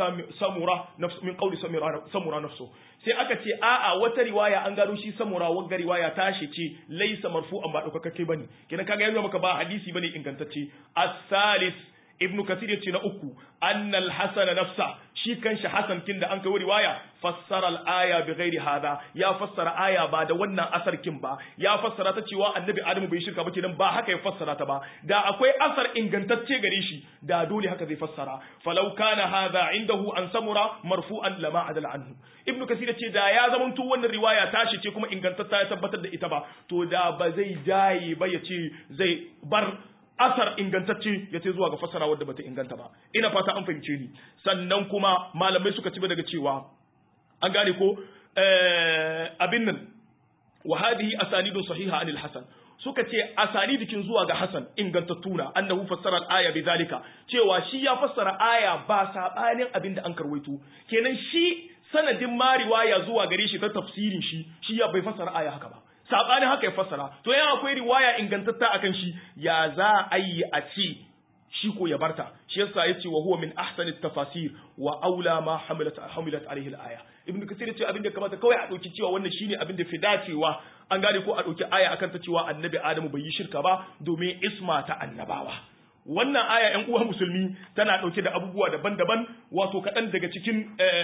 سمرة نفس من قول سمرة نفسه sai aka ce a'a wata riwaya an gano shi samura wagga riwaya tashi ce laisa marfu'an ba daukakakke bane kenan kaga yanzu maka ba hadisi bane ingantacce as-salis ibnu kasir yace na uku annal hasan nafsa shi kanshi hasan kin da an kai riwaya fassara al-aya bi ghairi hada ya fassara aya ba da wannan asar kin ba ya fassara ta cewa annabi adamu bai shirka ba kenan ba haka ya fassara ta ba da akwai asar ingantacce gare shi da dole haka zai fassara falau kana hadha indahu an samura marfu'an lama adal anhu ibnu kasir yace da ya zamanto wannan riwaya tashi ce kuma ingantacce ya tabbatar da ita ba to da ba zai jaye ba yace zai bar asar ingantacce ya ce zuwa ga fassara wadda bata inganta ba ina fata an fahimce ni sannan kuma malamai suka ci daga cewa an gane ko abin nan wa hadhihi asanidun sahiha anil hasan suka ce asanidikin zuwa ga hasan ingantattuna annahu fassara al-aya bidhalika cewa shi ya fassara aya ba sabanin abin da an karwaito kenan shi sanadin ma riwaya zuwa gare shi ta tafsirin shi shi ya bai fassara aya haka ba sabanin haka ya fassara to yana akwai riwaya ingantatta akan shi ya za a yi a ce shi ko ya barta shi yasa yace wa huwa min ahsani tafasir wa aula ma hamilat hamilat alaihi al-aya ibnu kasir yace abin da kamata kawai a dauki cewa wannan shine abin da fi dacewa an gane ko a dauki aya akan ta cewa annabi adamu bai yi shirka ba domin isma ta annabawa wannan aya ‘yan uwa musulmi tana ɗauke da abubuwa daban-daban wato kaɗan daga cikin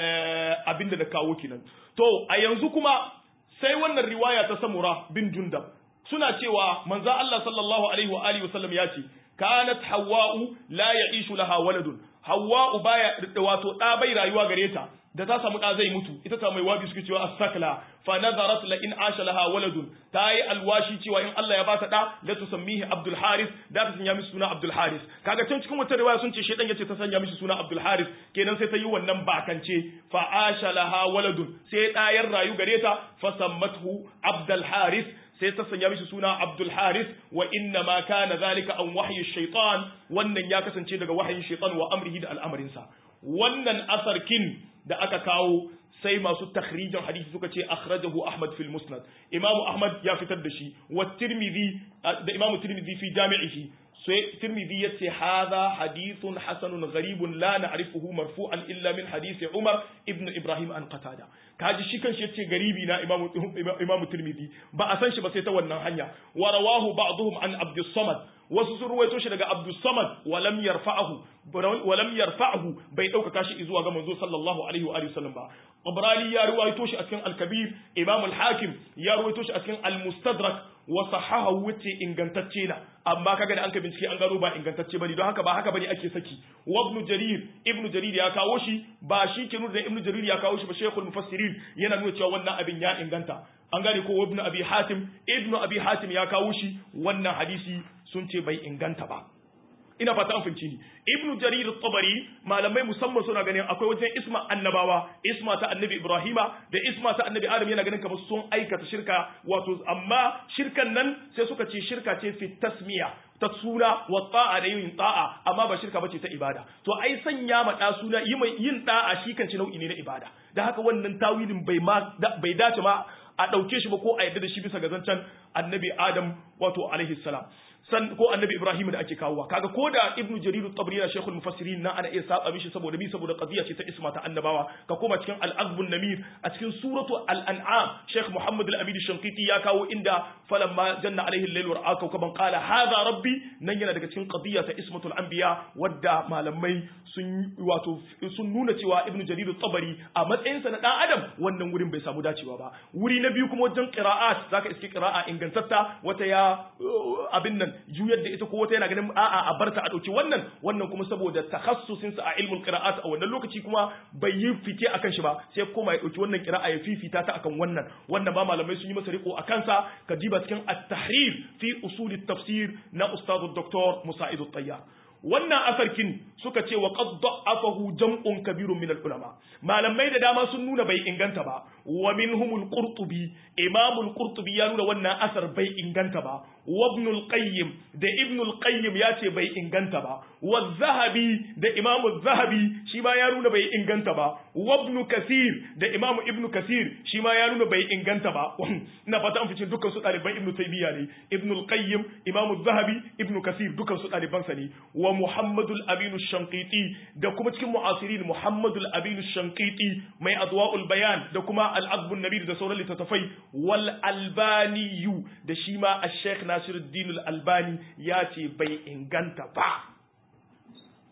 abin da na kawo kenan to a yanzu kuma sai wannan riwaya ta samura bin jundab suna cewa manzo Allah sallallahu alaihi wa alihi wasallam ya ce kanat hawwa'u la ya'ishu laha waladun hawwa'u baya wato da bai rayuwa gare ta da ta samu da zai mutu ita ta mai wabi suke cewa as-sakla fa nazarat la in asha laha waladun ta yi alwashi cewa in Allah ya ba ta da la tusammihi Abdul Haris da ta sanya mishi suna Abdul Haris kaga can cikin wata riwaya sun ce shedan yace ta sanya mishi suna Abdul Haris kenan sai ta yi wannan bakance fa asha laha waladun sai ɗayar rayu gare ta fa sammathu Abdul Haris sai ta sanya mishi suna Abdul Haris wa inna ma kana zalika an wahyi shaytan wannan ya kasance daga wahayin shaytan wa amrihi da al'amarinsa wannan asarkin da aka kawo sai masu takhrijin hadisi suka ce akhrajahu Ahmad fil Musnad Imam Ahmad ya fitar da shi wa Tirmidhi da Imam Tirmidhi fi jami'ihi sai Tirmidhi yace hadha hadithun hasanun gharibun la na'rifuhu marfu'an illa min hadisi Umar ibn Ibrahim an Qatada kaji shi kanshi yace garibi na Imam Imam Tirmidhi ba a san shi ba sai ta wannan hanya wa rawahu ba'dhum an Abdus Samad wasu sun ruwaito shi daga Abdus Samad wa lam yarfa'ahu wa lam yarfa'ahu bai dauka shi zuwa ga manzo sallallahu alaihi wa alihi wasallam ba Qabrani ya ruwaito shi a cikin Al-Kabir Imam Al-Hakim ya ruwaito shi a cikin Al-Mustadrak wa sahahu wuce ingantacce na amma kaga da an ka bincike an gano ba ingantacce bane don haka ba haka bane ake saki wa ibn jarir ibn jarir ya kawo shi ba shi ke nuna da ibn jarir ya kawo shi ba shaykhul mufassirin yana nuna cewa wannan abin ya inganta an gane ko ibn abi hatim ibn abi hatim ya kawo shi wannan hadisi sun ce bai inganta ba ina fata an fahimci ni ibnu jarir tabari malamai musamman suna ganin akwai wajen isma annabawa isma ta annabi ibrahima da isma ta annabi adam yana ganin kamar sun aikata shirka wato amma shirkan nan sai suka ce shirka ce fi tasmiya ta suna wa ta'a da yin ta'a amma ba shirka bace ta ibada to ai sanya ma da suna yi mai yin da'a shi kanci nau'i ne na ibada da haka wannan tawilin bai ma bai dace ma a dauke shi ba ko a yadda da shi bisa ga zancen annabi adam wato alaihi salam san ko annabi ibrahim da ake kawowa kaga ko da ibnu jarir at-tabari na shaykhul mufassirin na ana iya saba mishi saboda bi saboda qadiya ce ta isma ta annabawa ka koma cikin al-azb namir a cikin suratu al-an'am shaykh muhammad al-amid shanqiti ya kawo inda falamma janna alaihi al-layl wa ra'a kawkaban qala hadha rabbi nan yana daga cikin qadiya ta ismatul anbiya wadda malamai sun wato sun nuna cewa ibnu jarir at-tabari a matsayin sa na dan adam wannan wurin bai samu dacewa ba wuri na biyu kuma wajen qira'at zaka iske qira'a ingantatta wata ya abin nan juyar da ita ko wata yana ganin a'a a barta a dauki wannan wannan kuma saboda takhassusin sa a ilmul qira'at a wannan lokaci kuma bai yi fice akan shi ba sai koma ya dauki wannan qira'a ya fifita ta akan wannan wannan ba malamai sun yi masa riko akan sa ka diba cikin at-tahrir fi usul at-tafsir na ustad dr musa'id at-tayyar wannan asarkin suka ce wa qad da'afahu jam'un kabirun min al-ulama malamai da dama sun nuna bai inganta ba wa minhumul qurtubi imamul qurtubi ya nuna wannan asar bai inganta ba wa ibn al-qayyim da ibn al-qayyim ya ce bai inganta ba wa zahabi da imamu zahabi shi ma ya nuna bai inganta ba wa ibn kasir da imamu ibn kasir shi ma ya nuna bai inganta ba ina fata an fice dukkan su ɗaliban ibn taymiya ne ibn al-qayyim imamu zahabi ibn kasir dukkan su ɗaliban sa ne wa muhammadul aminu shankiti da kuma cikin mu'asirin muhammadul aminu shankiti mai adwa'ul bayan da kuma al'adbun nabir da sauran littattafai wal albaniyu da shi ma a sheikh nasiruddin albani ya ce bai inganta ba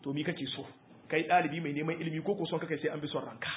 to mi kake so kai ɗalibi mai neman ilimi ko ko son kai sai an bi son ranka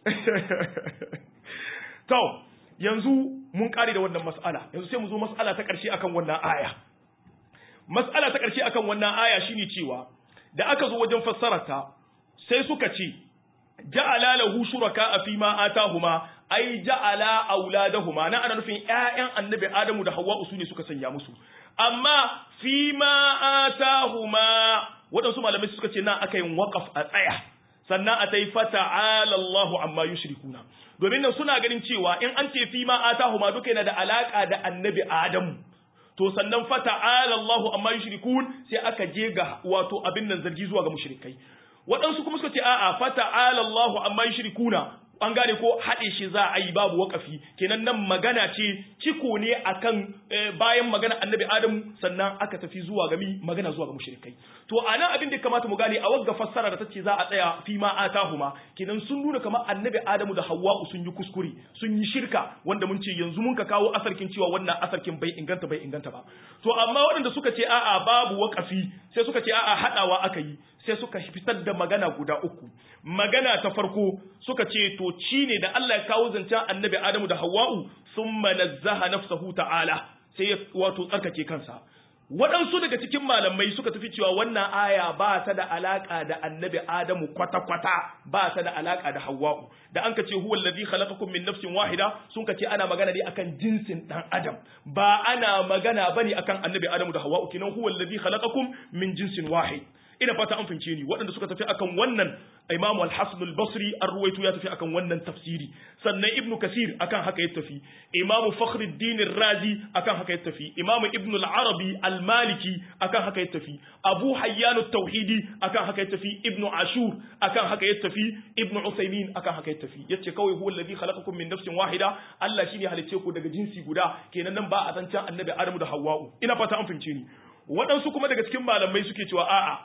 to yanzu mun kare da wannan mas'ala yanzu sai mu zo mas'ala ta ƙarshe akan wannan aya mas'ala ta ƙarshe akan wannan aya shine cewa da aka zo wajen fassararta sai suka ce ja'ala lahu shuraka fi ma atahuma ai ja'ala auladahuma na ana nufin ƴaƴan annabi adamu da hawwa su ne suka sanya musu amma fi ma atahuma waɗansu malamai suka ce na aka yin waƙaf a tsaya sannan a tai fata'ala Allahu amma yushrikuna domin nan suna ganin cewa in an ce fi ma atahuma duka yana da alaka da annabi adamu to sannan fata'ala Allahu amma yushrikun sai aka je ga wato abin nan zargi zuwa ga mushrikai waɗansu kuma suka ce a'a fata'ala Allahu amma yushrikuna an gane ko haɗe shi za a yi babu wakafi kenan nan magana ce ciko ne akan bayan magana annabi adamu sannan aka tafi zuwa ga mi magana zuwa ga mushrikai to anan abin da kamata mu gane a wagga fassara da tace za a tsaya fi ma atahuma kenan sun nuna kamar annabi adamu da hawwa'u sun yi kuskure sun yi shirka wanda mun ce yanzu mun ka kawo asarkin cewa wannan asarkin bai inganta bai inganta ba to amma waɗanda suka ce a'a babu wakafi sai suka ce a'a haɗawa aka yi sai suka fitar da magana guda uku magana ta farko suka ce to ci ne da Allah ya kawo zancen annabi Adamu da Hawwa'u thumma nazzaha nafsahu ta'ala sai ya wato tsarkake kansa waɗansu daga cikin malamai suka tafi cewa wannan aya ba ta da alaka da annabi Adamu kwata-kwata ba ta da alaka da Hawwa'u da an ka ce huwa allazi khalaqakum min nafsin wahida sun ka ce ana magana ne akan jinsin dan Adam ba ana magana bane akan annabi Adamu da Hawwa'u kinan huwa allazi khalaqakum min jinsin wahid ina fata an fince ni waɗanda suka tafi akan wannan Imam Al-Hasan Al-Basri an ruwaito ya tafi akan wannan tafsiri sannan Ibn Kasir akan haka ya tafi Imam Fakhruddin Razi akan haka ya tafi Imam Ibn Al-Arabi Al-Maliki akan haka ya tafi Abu Hayyan At-Tauhidi akan haka ya tafi Ibn Ashur akan haka ya tafi Ibn Usaymin akan haka ya tafi yace kawai huwa alladhi khalaqakum min nafsin wahida Allah shine halice ku daga jinsi guda kenan nan ba a zancen Annabi Adamu da Hawwa'u ina fata an fince ni waɗansu kuma daga cikin malamai suke cewa a'a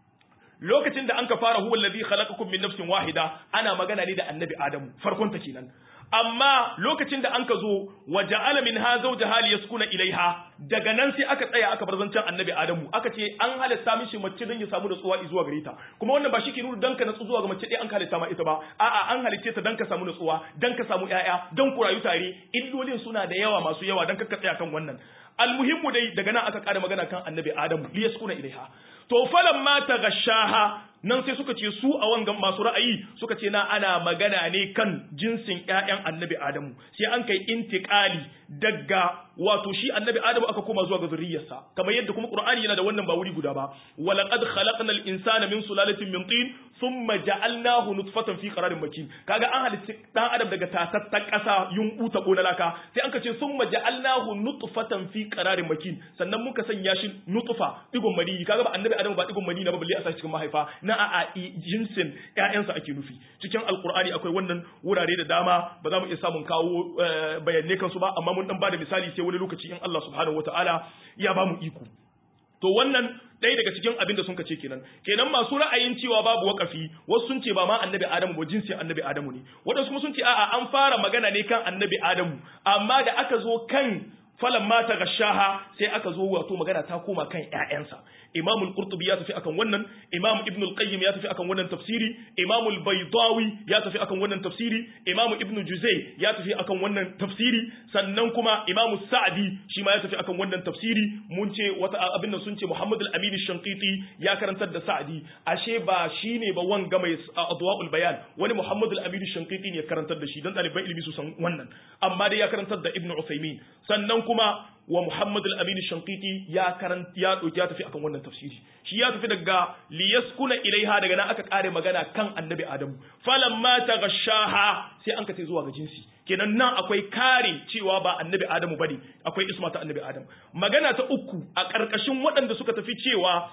lokacin da an ka fara huwa allazi khalaqakum min nafsin wahida ana magana ne da annabi adamu farkon ta kenan amma lokacin da an ka zo wa ja'ala minha zawjaha liyaskuna ilaiha daga nan sai aka tsaya aka bar zancen annabi adamu aka ce an halatta mishi mace don ya samu nutsuwa zuwa gare ta kuma wannan ba shi ke nuna dan ka natsu zuwa ga mace ɗaya an halitta ma ita ba a'a an halicce ta dan ka samu nutsuwa dan ka samu ƴaƴa dan ku rayu tare illolin suna da yawa masu yawa dan ka tsaya kan wannan almuhimmu dai daga nan aka ƙara magana kan annabi adamu liyaskuna ilaiha to falan ma ta gashaha nan sai suka ce su a wangan masu ra'ayi suka ce na ana magana ne kan jinsin ƴaƴan annabi adamu sai an kai intiqali daga wato shi annabi adamu aka koma zuwa ga zuriyarsa kamar yadda kuma qur'ani yana da wannan ba wuri guda ba walaqad khalaqnal insana min sulalatin min tin thumma ja'alnahu nutfatan fi qararin makin kaga an halitta dan adam daga tatattan kasa yunku ta kona laka sai an ka ce thumma ja'alnahu nutfatan fi qararin makin sannan muka sanya shi nutfa digon mani kaga ba annabi adamu ba digon mani na ba balle a sa cikin mahaifa na a jinsin ƴaƴansa ake nufi cikin alqur'ani akwai wannan wurare da dama ba za mu iya samun kawo bayanai kansu ba amma mun dan bada misali sai wani lokaci in Allah subhanahu wataala ya ba mu iko to wannan ɗaya daga cikin abin da sun ce kenan kenan masu ra'ayin cewa babu wakafi wasu sun ce ba ma annabi adamu ba jinsin annabi adamu ne waɗansu kuma sun ce a'a an fara magana ne kan annabi adamu amma da aka zo kan falan mata gashaha sai aka zo wato magana ta koma kan ƴaƴansa imam al-qurtubi ya tafi akan wannan imam ibn al-qayyim ya tafi akan wannan tafsiri imam al-baydawi ya tafi akan wannan tafsiri imam ibn juzay ya tafi akan wannan tafsiri sannan kuma imam sa'di shi ma ya tafi akan wannan tafsiri mun ce wata abin nan sun ce muhammad al-amin shanqiti ya karantar da sa'di ashe ba shine ba wanga mai adwaul bayan wani muhammad al-amin shanqiti ne ya karantar da shi dan ɗaliban ilimi su san wannan amma dai ya karantar da ibn usaymin sannan kuma wa Muhammad al-Amin Shankiti ya karanta ya doki ya tafi akan wannan tafsiri shi ya tafi daga liyaskuna ilaiha daga nan aka kare magana kan Annabi Adamu falamma taghashaha sai an kace zuwa ga jinsi kenan nan akwai kare cewa ba Annabi Adamu bane akwai isma ta Annabi Adam magana ta uku a karkashin waɗanda suka tafi cewa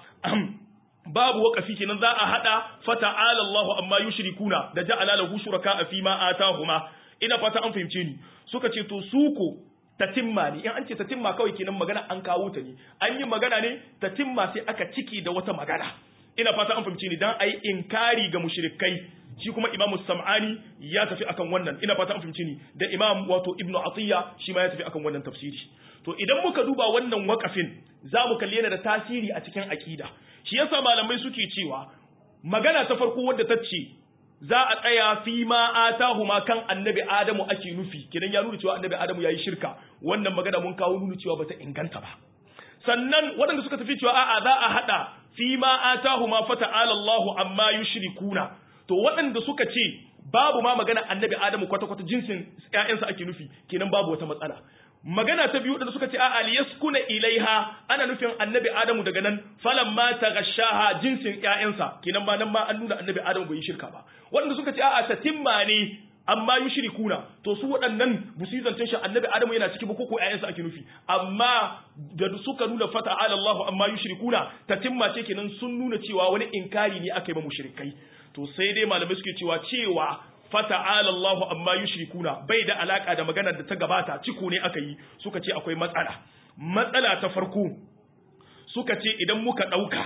babu wakafi kenan za a hada fata'ala Allahu amma yushrikuna da ja'ala lahu shuraka fi ma atahuma ina fata an fahimce ni suka ce to suko tatimma ne in an ce tatimma kawai kenan magana an kawo ta ne an yi magana ne tatimma sai aka ciki da wata magana ina fata an fahimci ni dan ayi inkari ga mushrikai shi kuma imamu sam'ani ya tafi akan wannan ina fata an fahimci ni da imam wato ibnu atiya shi ma ya tafi akan wannan tafsiri to idan muka duba wannan wakafin za mu kalli yana da tasiri a cikin akida shi yasa malamai suke cewa magana ta farko wadda ta ce za a tsaya fi ma atahuma kan annabi adamu ake nufi kidan ya nuna cewa annabi adamu yayi shirka wannan magana mun kawo nuna cewa bata inganta ba sannan waɗanda suka tafi cewa a'a za a hada fi ma atahuma fata'ala Allahu amma yushrikuna to waɗanda suka ce babu ma magana annabi adamu kwata kwata jinsin ƴaƴansa ake nufi kenan babu wata matsala magana ta biyu da suka ce a liyaskuna ilaiha ana nufin annabi adamu daga nan falan ma tagashaha jinsin ƴaƴansa kenan ba nan ma an nuna annabi adamu bai yi shirka ba wanda suka ce a tatimma ne amma yushrikuna to su waɗannan bu su zancen shi annabi adamu yana ciki ba ko ko ƴaƴansa ake nufi amma da suka nuna fata ala Allah amma yushrikuna tatimma ce kenan sun nuna cewa wani inkari ne aka yi ba mushrikai to sai dai malamai suke cewa cewa fata'ala Allahu amma yushrikuna bai da alaka da maganar da ta gabata ciko ne aka yi suka ce akwai matsala matsala ta farko suka ce idan muka dauka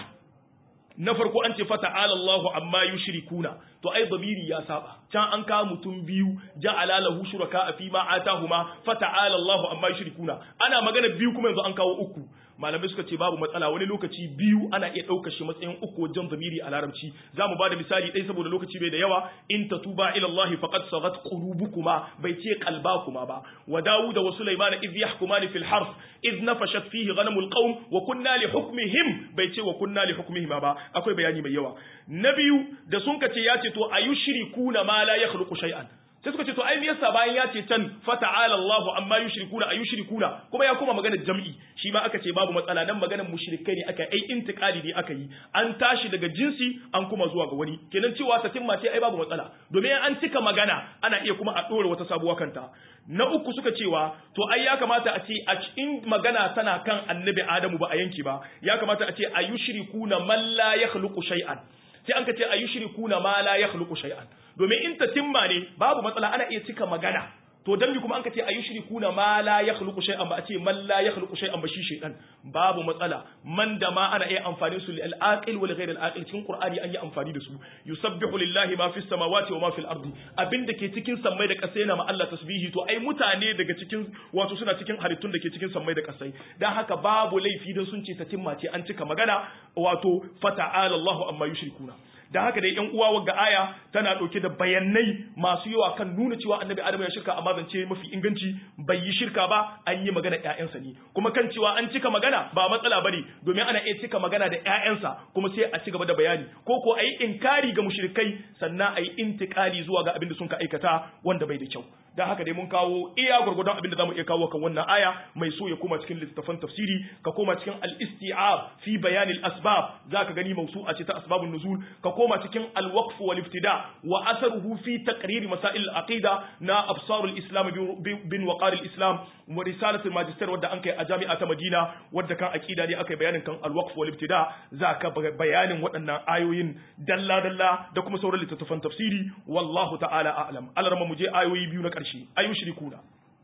na farko an ce fata'ala Allahu amma yushrikuna to ai dabiri ya saba can an kawo mutum biyu ja'ala lahu shuraka fi ma atahuma fata'ala Allahu amma yushrikuna ana magana biyu kuma yanzu an kawo uku malamai suka ce babu matsala wani lokaci biyu ana iya ɗaukar shi matsayin uku wajen zamiri a larabci za mu ba da misali ɗaya saboda lokaci bai da yawa in ta tuba ila Allah faqad sagat qulubukuma bai ce qalbakuma ba wa Dawud wa Sulaiman idh yahkumani fil harf idh nafashat fihi ghanamul qawm wa kunna li hukmihim bai ce wa kunna li hukmihim ba akwai bayani mai yawa na biyu da sun ka ce ya ce to ayushrikuna ma la yakhluqu shay'an sai suka ce to ai me yasa bayan ya ce can fata'ala Allahu amma yushrikuna ayushrikuna kuma ya kuma magana jam'i shi ma aka ce babu matsala dan maganar mushrikai ne aka ai intiqali ne aka yi an tashi daga jinsi an kuma zuwa ga wani kenan cewa ta timma ce ai babu matsala domin an cika magana ana iya kuma a dora wata sabuwa kanta na uku suka cewa to ai ya kamata a ce a cikin magana tana kan annabi Adamu ba a yanki ba ya kamata a ce ayushrikuna man la yakhluqu shay'an sai an ka ce ayushrikuna ma la yakhluqu shay'an domin in ta timma ne babu matsala ana iya cika magana to dan bi kuma an ka ce ayushrikuna ma la yakhluqu shay'an ba a ce man la yakhluqu shay'an ba shi shaytan babu matsala man da ma ana iya amfani su lil aqil wal ghayr al aqil cikin qur'ani an yi amfani da su yusabbihu lillahi ma fis samawati wa ma fil ardi abinda ke cikin sammai da kasai na ma Allah tasbihi to ai mutane daga cikin wato suna cikin halittun da ke cikin sammai da kasai dan haka babu laifi dan sun ce ta timma ce an cika magana wato fata'ala Allahu amma yushrikuna da haka dai yan uwa wagga aya tana dauke da bayanai masu yawa kan nuna cewa annabi adamu ya shirka amma zance mafi inganci bai yi shirka ba an yi magana ƴaƴansa ne kuma kan cewa an cika magana ba matsala bane domin ana iya cika magana da ƴaƴansa kuma sai a ci gaba da bayani ko ko ayi inkari ga mushrikai sannan ayi intikali zuwa ga abin da sun ka aikata wanda bai da kyau dan haka dai mun kawo iya gurgurdan abin da zamu iya kawo kan wannan aya mai so ya koma cikin littafin tafsiri ka koma cikin al-isti'ab fi bayan al-asbab zaka gani mawsu'a ce ta asbabun nuzul ka koma cikin al-waqf wal iftida wa asaruhu fi taqrir masail al-aqida na absar al-islam bin waqar al-islam wa risalat al-magister wadda an kai a jami'a ta Madina wadda kan aqida ne akai bayanin kan al-waqf wal iftida zaka bayanin waɗannan ayoyin dalla dalla da kuma sauran littattafan tafsiri wallahu ta'ala a'lam alarma mu je ayoyi biyu na ƙarshe ayushrikuna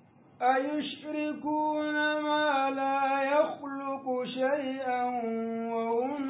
أيشركون ما لا يخلق شيئا وهم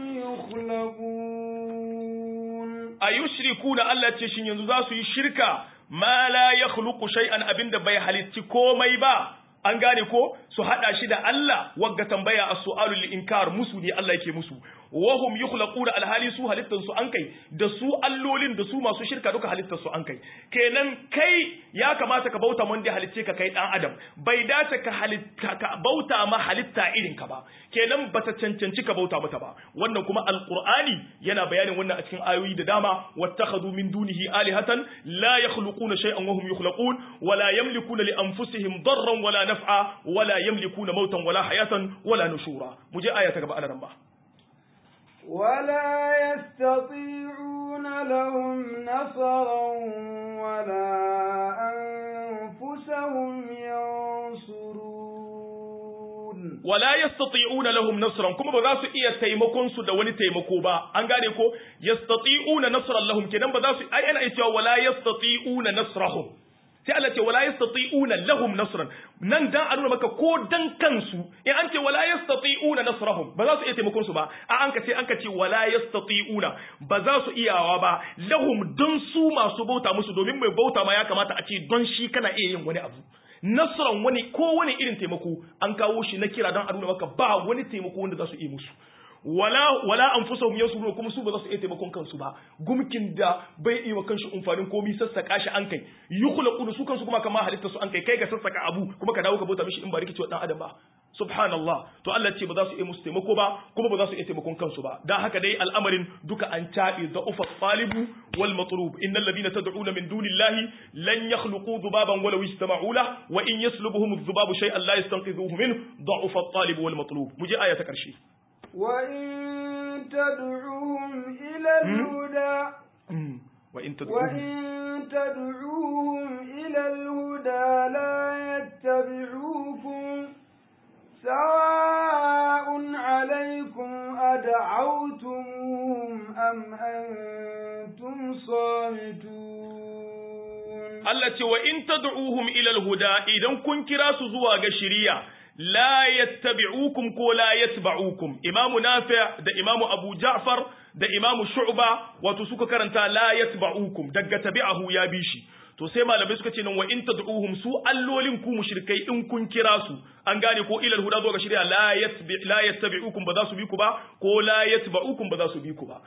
يخلقون ayushrikuna Allah ce shin yanzu za su yi shirka ma la yakhluqu shay'an abinda bai halitti komai ba an gane ko su hada shi da Allah wagga tambaya as-su'alu lil inkar musu ne Allah yake musu wahum yukhlaquna alhali su halittan su an kai da su allolin da su masu shirka duka halittan su an kai kenan kai ya kamata ka bauta mun da halicce ka kai dan adam bai dace ka halitta ka bauta ma halitta irin ka ba kenan bata cancanci ka bauta mata ba wannan kuma alqur'ani yana bayanin wannan a cikin ayoyi da dama wattakhadhu min dunihi alihatan la yakhluquna shay'an wa hum yukhlaqun wa la yamlikuna li anfusihim darran wala naf'a wa la yamlikuna mautan wala hayatan wala nushura muje aya ta gaba alaran ba ولا يستطيعون لهم نصرا ولا أنفسهم ينصرون wala yastati'una lahum nasran kuma ba za su iya taimakon su da wani taimako ba an gane ko yastati'una nasran lahum kenan ba za su ai ana cewa wala yastati'una nasrahum sai Allah ce wala yastati'una lahum nasran nan dan a nuna maka ko dan kansu in an ce wala yastati'una nasrahum ba za su iya taimakon su ba a an ka ce an ka ce wala yastati'una ba za su iyawa ba lahum don su masu bauta musu domin mai bauta ma ya kamata a ce don shi kana iya yin wani abu nasran wani ko wani irin taimako an kawo shi na kira don a nuna maka ba wani taimako wanda za su iya musu wala wala anfusahum yansurun kuma su ba za su iya taimakon kansu ba gumkin da bai iya wa kanshi umfanin komi sassaka shi an kai yukhlaqu su kansu kuma kama halitta su an kai kai ka sassaka abu kuma ka dawo ka bauta mishi in ba rikici wa dan adam ba subhanallah to Allah ce ba za su iya musu taimako ba kuma ba za su iya taimakon kansu ba dan haka dai al'amarin duka an tabi da ufa talibu wal matlub innal ladina tad'una min dunillahi lan yakhluqu dhubaban walaw istama'u la wa in yaslubuhum adh-dhubabu shay'an la yastanqidhuhu minhu da'ufa at-talib wal matlub muje aya ta karshe وإن تدعوهم إلى الهدى وإن تدعوهم وإن تدعوهم إلى الهدى لا يتبعوكم سواء عليكم أدعوتموهم أم أنتم صامتون Allah ce wa in tad'uhum ila al-huda idan kun kira su zuwa ga shari'a la yattabi'ukum ko la yatba'ukum imamu nafi' da imamu abu ja'far da imamu shu'ba wato suka karanta la yatba'ukum daga tabi'ahu ya bi shi to sai malamai suka ce nan wa in tad'uhum su allolin ku mushrikai in kun kira su an gane ko ilal huda zuwa ga shari'a la yatbi la yattabi'ukum ba za su bi ku ba ko la yatba'ukum ba za su bi ku ba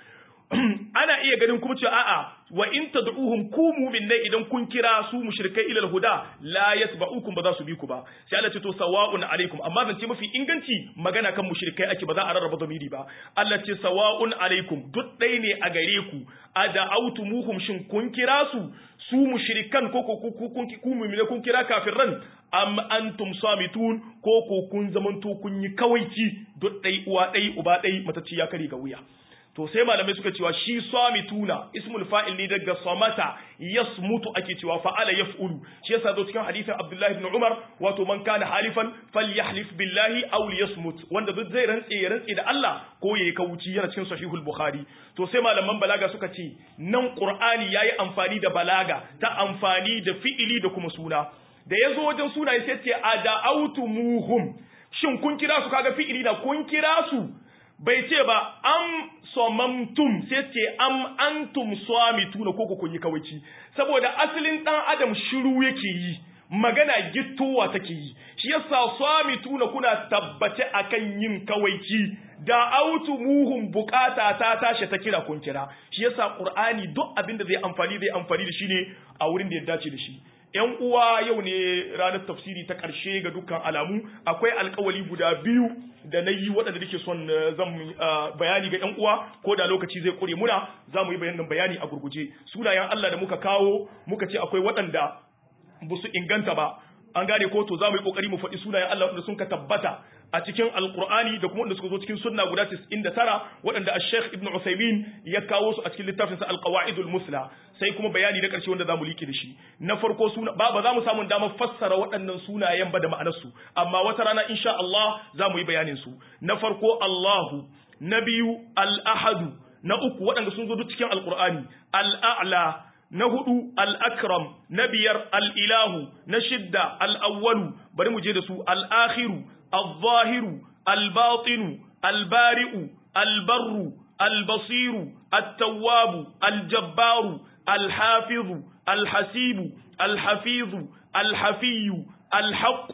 ana iya ganin kuma cewa a'a wa in tad'uhum ku mu'minai idan kun kira su mushrikai ilal huda la yatba'ukum ba za su bi ku ba sai Allah ce to sawa'un alaikum amma zan ce mafi inganci magana kan mushrikai ake ba za a rarraba zamiri ba Allah ce sawa'un alaikum duk ɗaya ne a gare ku ada'autumuhum shin kun kira su su mushrikan ko ko ku kun ku mu'mine kun kira kafirran am antum samitun ko ko kun zamanto kun yi kawaici duk ɗai uwa ɗai uba ɗai matacci ya kare ga wuya to sai malamai suka cewa shi samituna ismul fa'il ne daga samata yasmutu ake cewa fa'ala yaf'ulu shi yasa zo cikin hadisin Abdullah ibn Umar wato man kana halifan falyahlif billahi aw liyasmut wanda duk zai rantse ya rantse da Allah ko yayi kauci yana cikin sahihul bukhari to sai malaman balaga suka ce nan qur'ani yayi amfani da balaga ta amfani da fi'ili da kuma suna da yazo wajen sunaye sai ce ada'autumuhum shin kun kira su kaga fi'ili da kun kira su bai ce ba am somamtum sai ce am antum swamituna ko kun yi kawaici saboda asalin dan adam shiru yake yi magana gittowa take yi shi yasa swamituna kuna tabbace akan yin kawaici da autu muhum bukata ta tashi ta kira kun kira shi yasa qur'ani duk abin da zai amfani zai amfani da shi ne a wurin da ya dace da shi ‘yan uwa yau ne ranar tafsiri ta ƙarshe ga dukkan alamu akwai alkawali guda biyu da na yi waɗanda nake son zan bayani ga ‘yan uwa ko da lokaci zai ƙure muna za mu yi bayanin bayani a gurguje sunayen Allah da muka kawo muka ce akwai waɗanda ba su inganta ba an gane ko to za mu yi ƙoƙari mu faɗi sunayen Allah waɗanda sun ka tabbata a cikin alkur'ani da kuma wanda suka zo cikin sunna guda 99 waɗanda al-Sheikh Ibn Uthaymeen ya kawo su a cikin littafin sa al-Qawaidul Musla sai kuma bayani na ƙarshe wanda zamu liƙe da shi na farko suna ba ba za mu samu damar fassara waɗannan sunayen ba da ma'anar su amma wata rana insha Allah za mu yi bayanin su na farko Allahu na biyu al-Ahadu na uku waɗanda sun zo duk cikin alkur'ani al-A'la na hudu al-Akram na biyar al-Ilahu na shidda al-Awwalu bari mu je da su al-Akhiru الظاهر الباطن البارئ البر البصير التواب الجبار الحافظ الحسيب الحفيظ الحفي الحق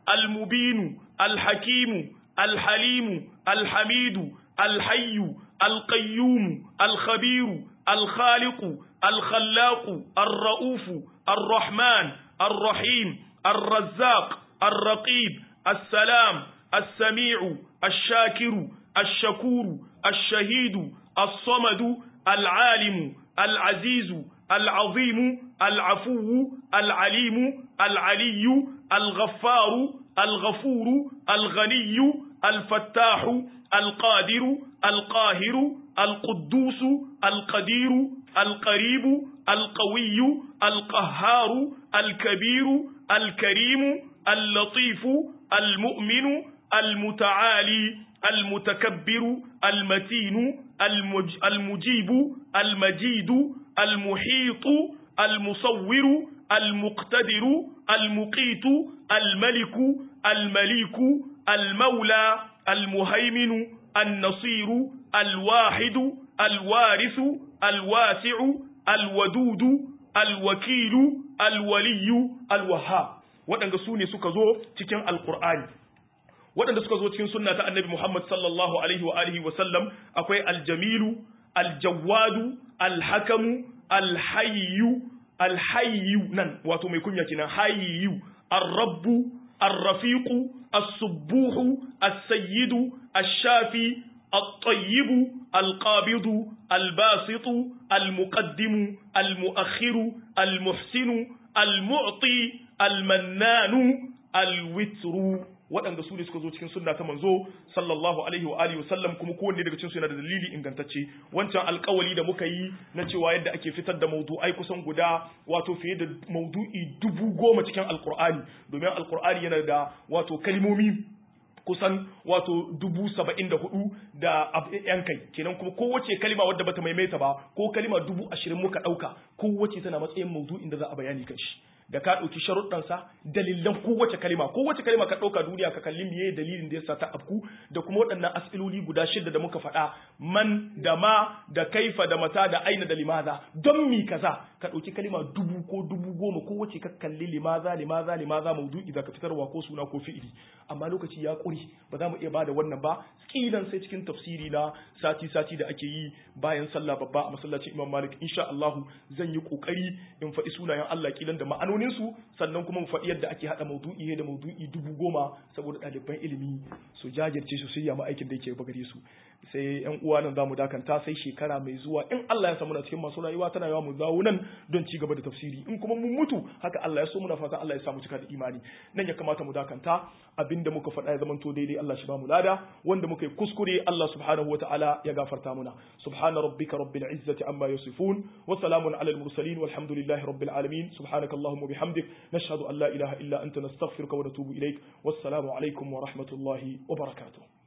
المبين الحكيم الحليم الحميد الحي القيوم الخبير الخالق الخلاق الرؤوف الرحمن الرحيم الرزاق الرقيب السلام السميع الشاكر الشكور الشهيد الصمد العالم العزيز العظيم العفو العليم العلي الغفار الغفور الغني الفتاح القادر القاهر القدوس القدير القريب القوي القهار الكبير الكريم اللطيف المؤمن المتعالي المتكبر المتين المج المجيب المجيد المحيط المصور المقتدر المقيت الملك المليك المولى المهيمن النصير الواحد الوارث الواسع الودود الوكيل الولي الوهاب waɗanda su ne suka zo cikin alkur'ani waɗanda suka zo cikin sunna ta annabi Muhammad sallallahu alaihi wa alihi wa sallam akwai aljamilu aljawadu alhakamu alhayyu alhayyu nan wato mai kunya kenan hayyu arrabbu arrafiqu as-subbuhu as-sayyidu ash-shafi الطيب القابض الباسط المقدم المؤخر المحسن المعطي المنان الوتر waɗanda su ne suka zo cikin sunna ta manzo sallallahu alaihi wa alihi wasallam kuma kowanne daga cikin su yana da dalili ingantacce wancan alkawali da muka yi na cewa yadda ake fitar da maudu'ai kusan guda wato fiye da maudu'i dubu goma cikin alkur'ani domin alkur'ani yana da wato kalmomi kusan wato dubu saba'in da hudu da yan kai kenan kuma kowace kalima wadda bata maimaita ba ko kalima dubu ashirin muka ɗauka kowace tana matsayin maudu'in da za a bayani kan shi da ka ɗauki sharuɗansa dalilan kowace kalima kowace kalima ka ɗauka duniya ka kalli miye dalilin da yasa ta afku da kuma waɗannan as'iloli guda shida da muka faɗa man da ma da kaifa da mata da aina da limaza don mi kaza ka ɗauki kalima dubu ko dubu goma kowace ka kalli limaza limaza limaza maudu'i za ka fitarwa ko suna ko fi'ili amma lokaci ya ƙuri ba za mu iya bada wannan ba kilan sai cikin tafsiri na sati sati da ake yi bayan sallah babba a masallacin Imam Malik insha Allah zan yi kokari in faɗi sunayen Allah kilan da ma'anonin su sannan kuma mu faɗi yadda ake hada maudu'i da maudu'i dubu goma saboda ɗaliban ilimi su jajirce su shirya ma aikin da yake bagare su sai yan uwa nan zamu dakanta sai shekara mai zuwa in Allah ya samu na cikin masu rayuwa tana yawa mu dawo nan don ci gaba da tafsiri in kuma mun mutu haka Allah ya so muna fatan Allah ya samu cika da imani nan ya kamata mu dakanta abinda muka faɗa ya zamanto daidai Allah shi ba mu lada wanda muka yi kuskure Allah subhanahu wa ta'ala ya gafarta muna subhana rabbika rabbil izzati amma yasifun wa salamun alal mursalin walhamdulillahi rabbil alamin subhanaka allahumma bihamdik nashhadu an la ilaha illa anta nastaghfiruka wa natubu ilaik wassalamu alaikum wa rahmatullahi wa barakatuh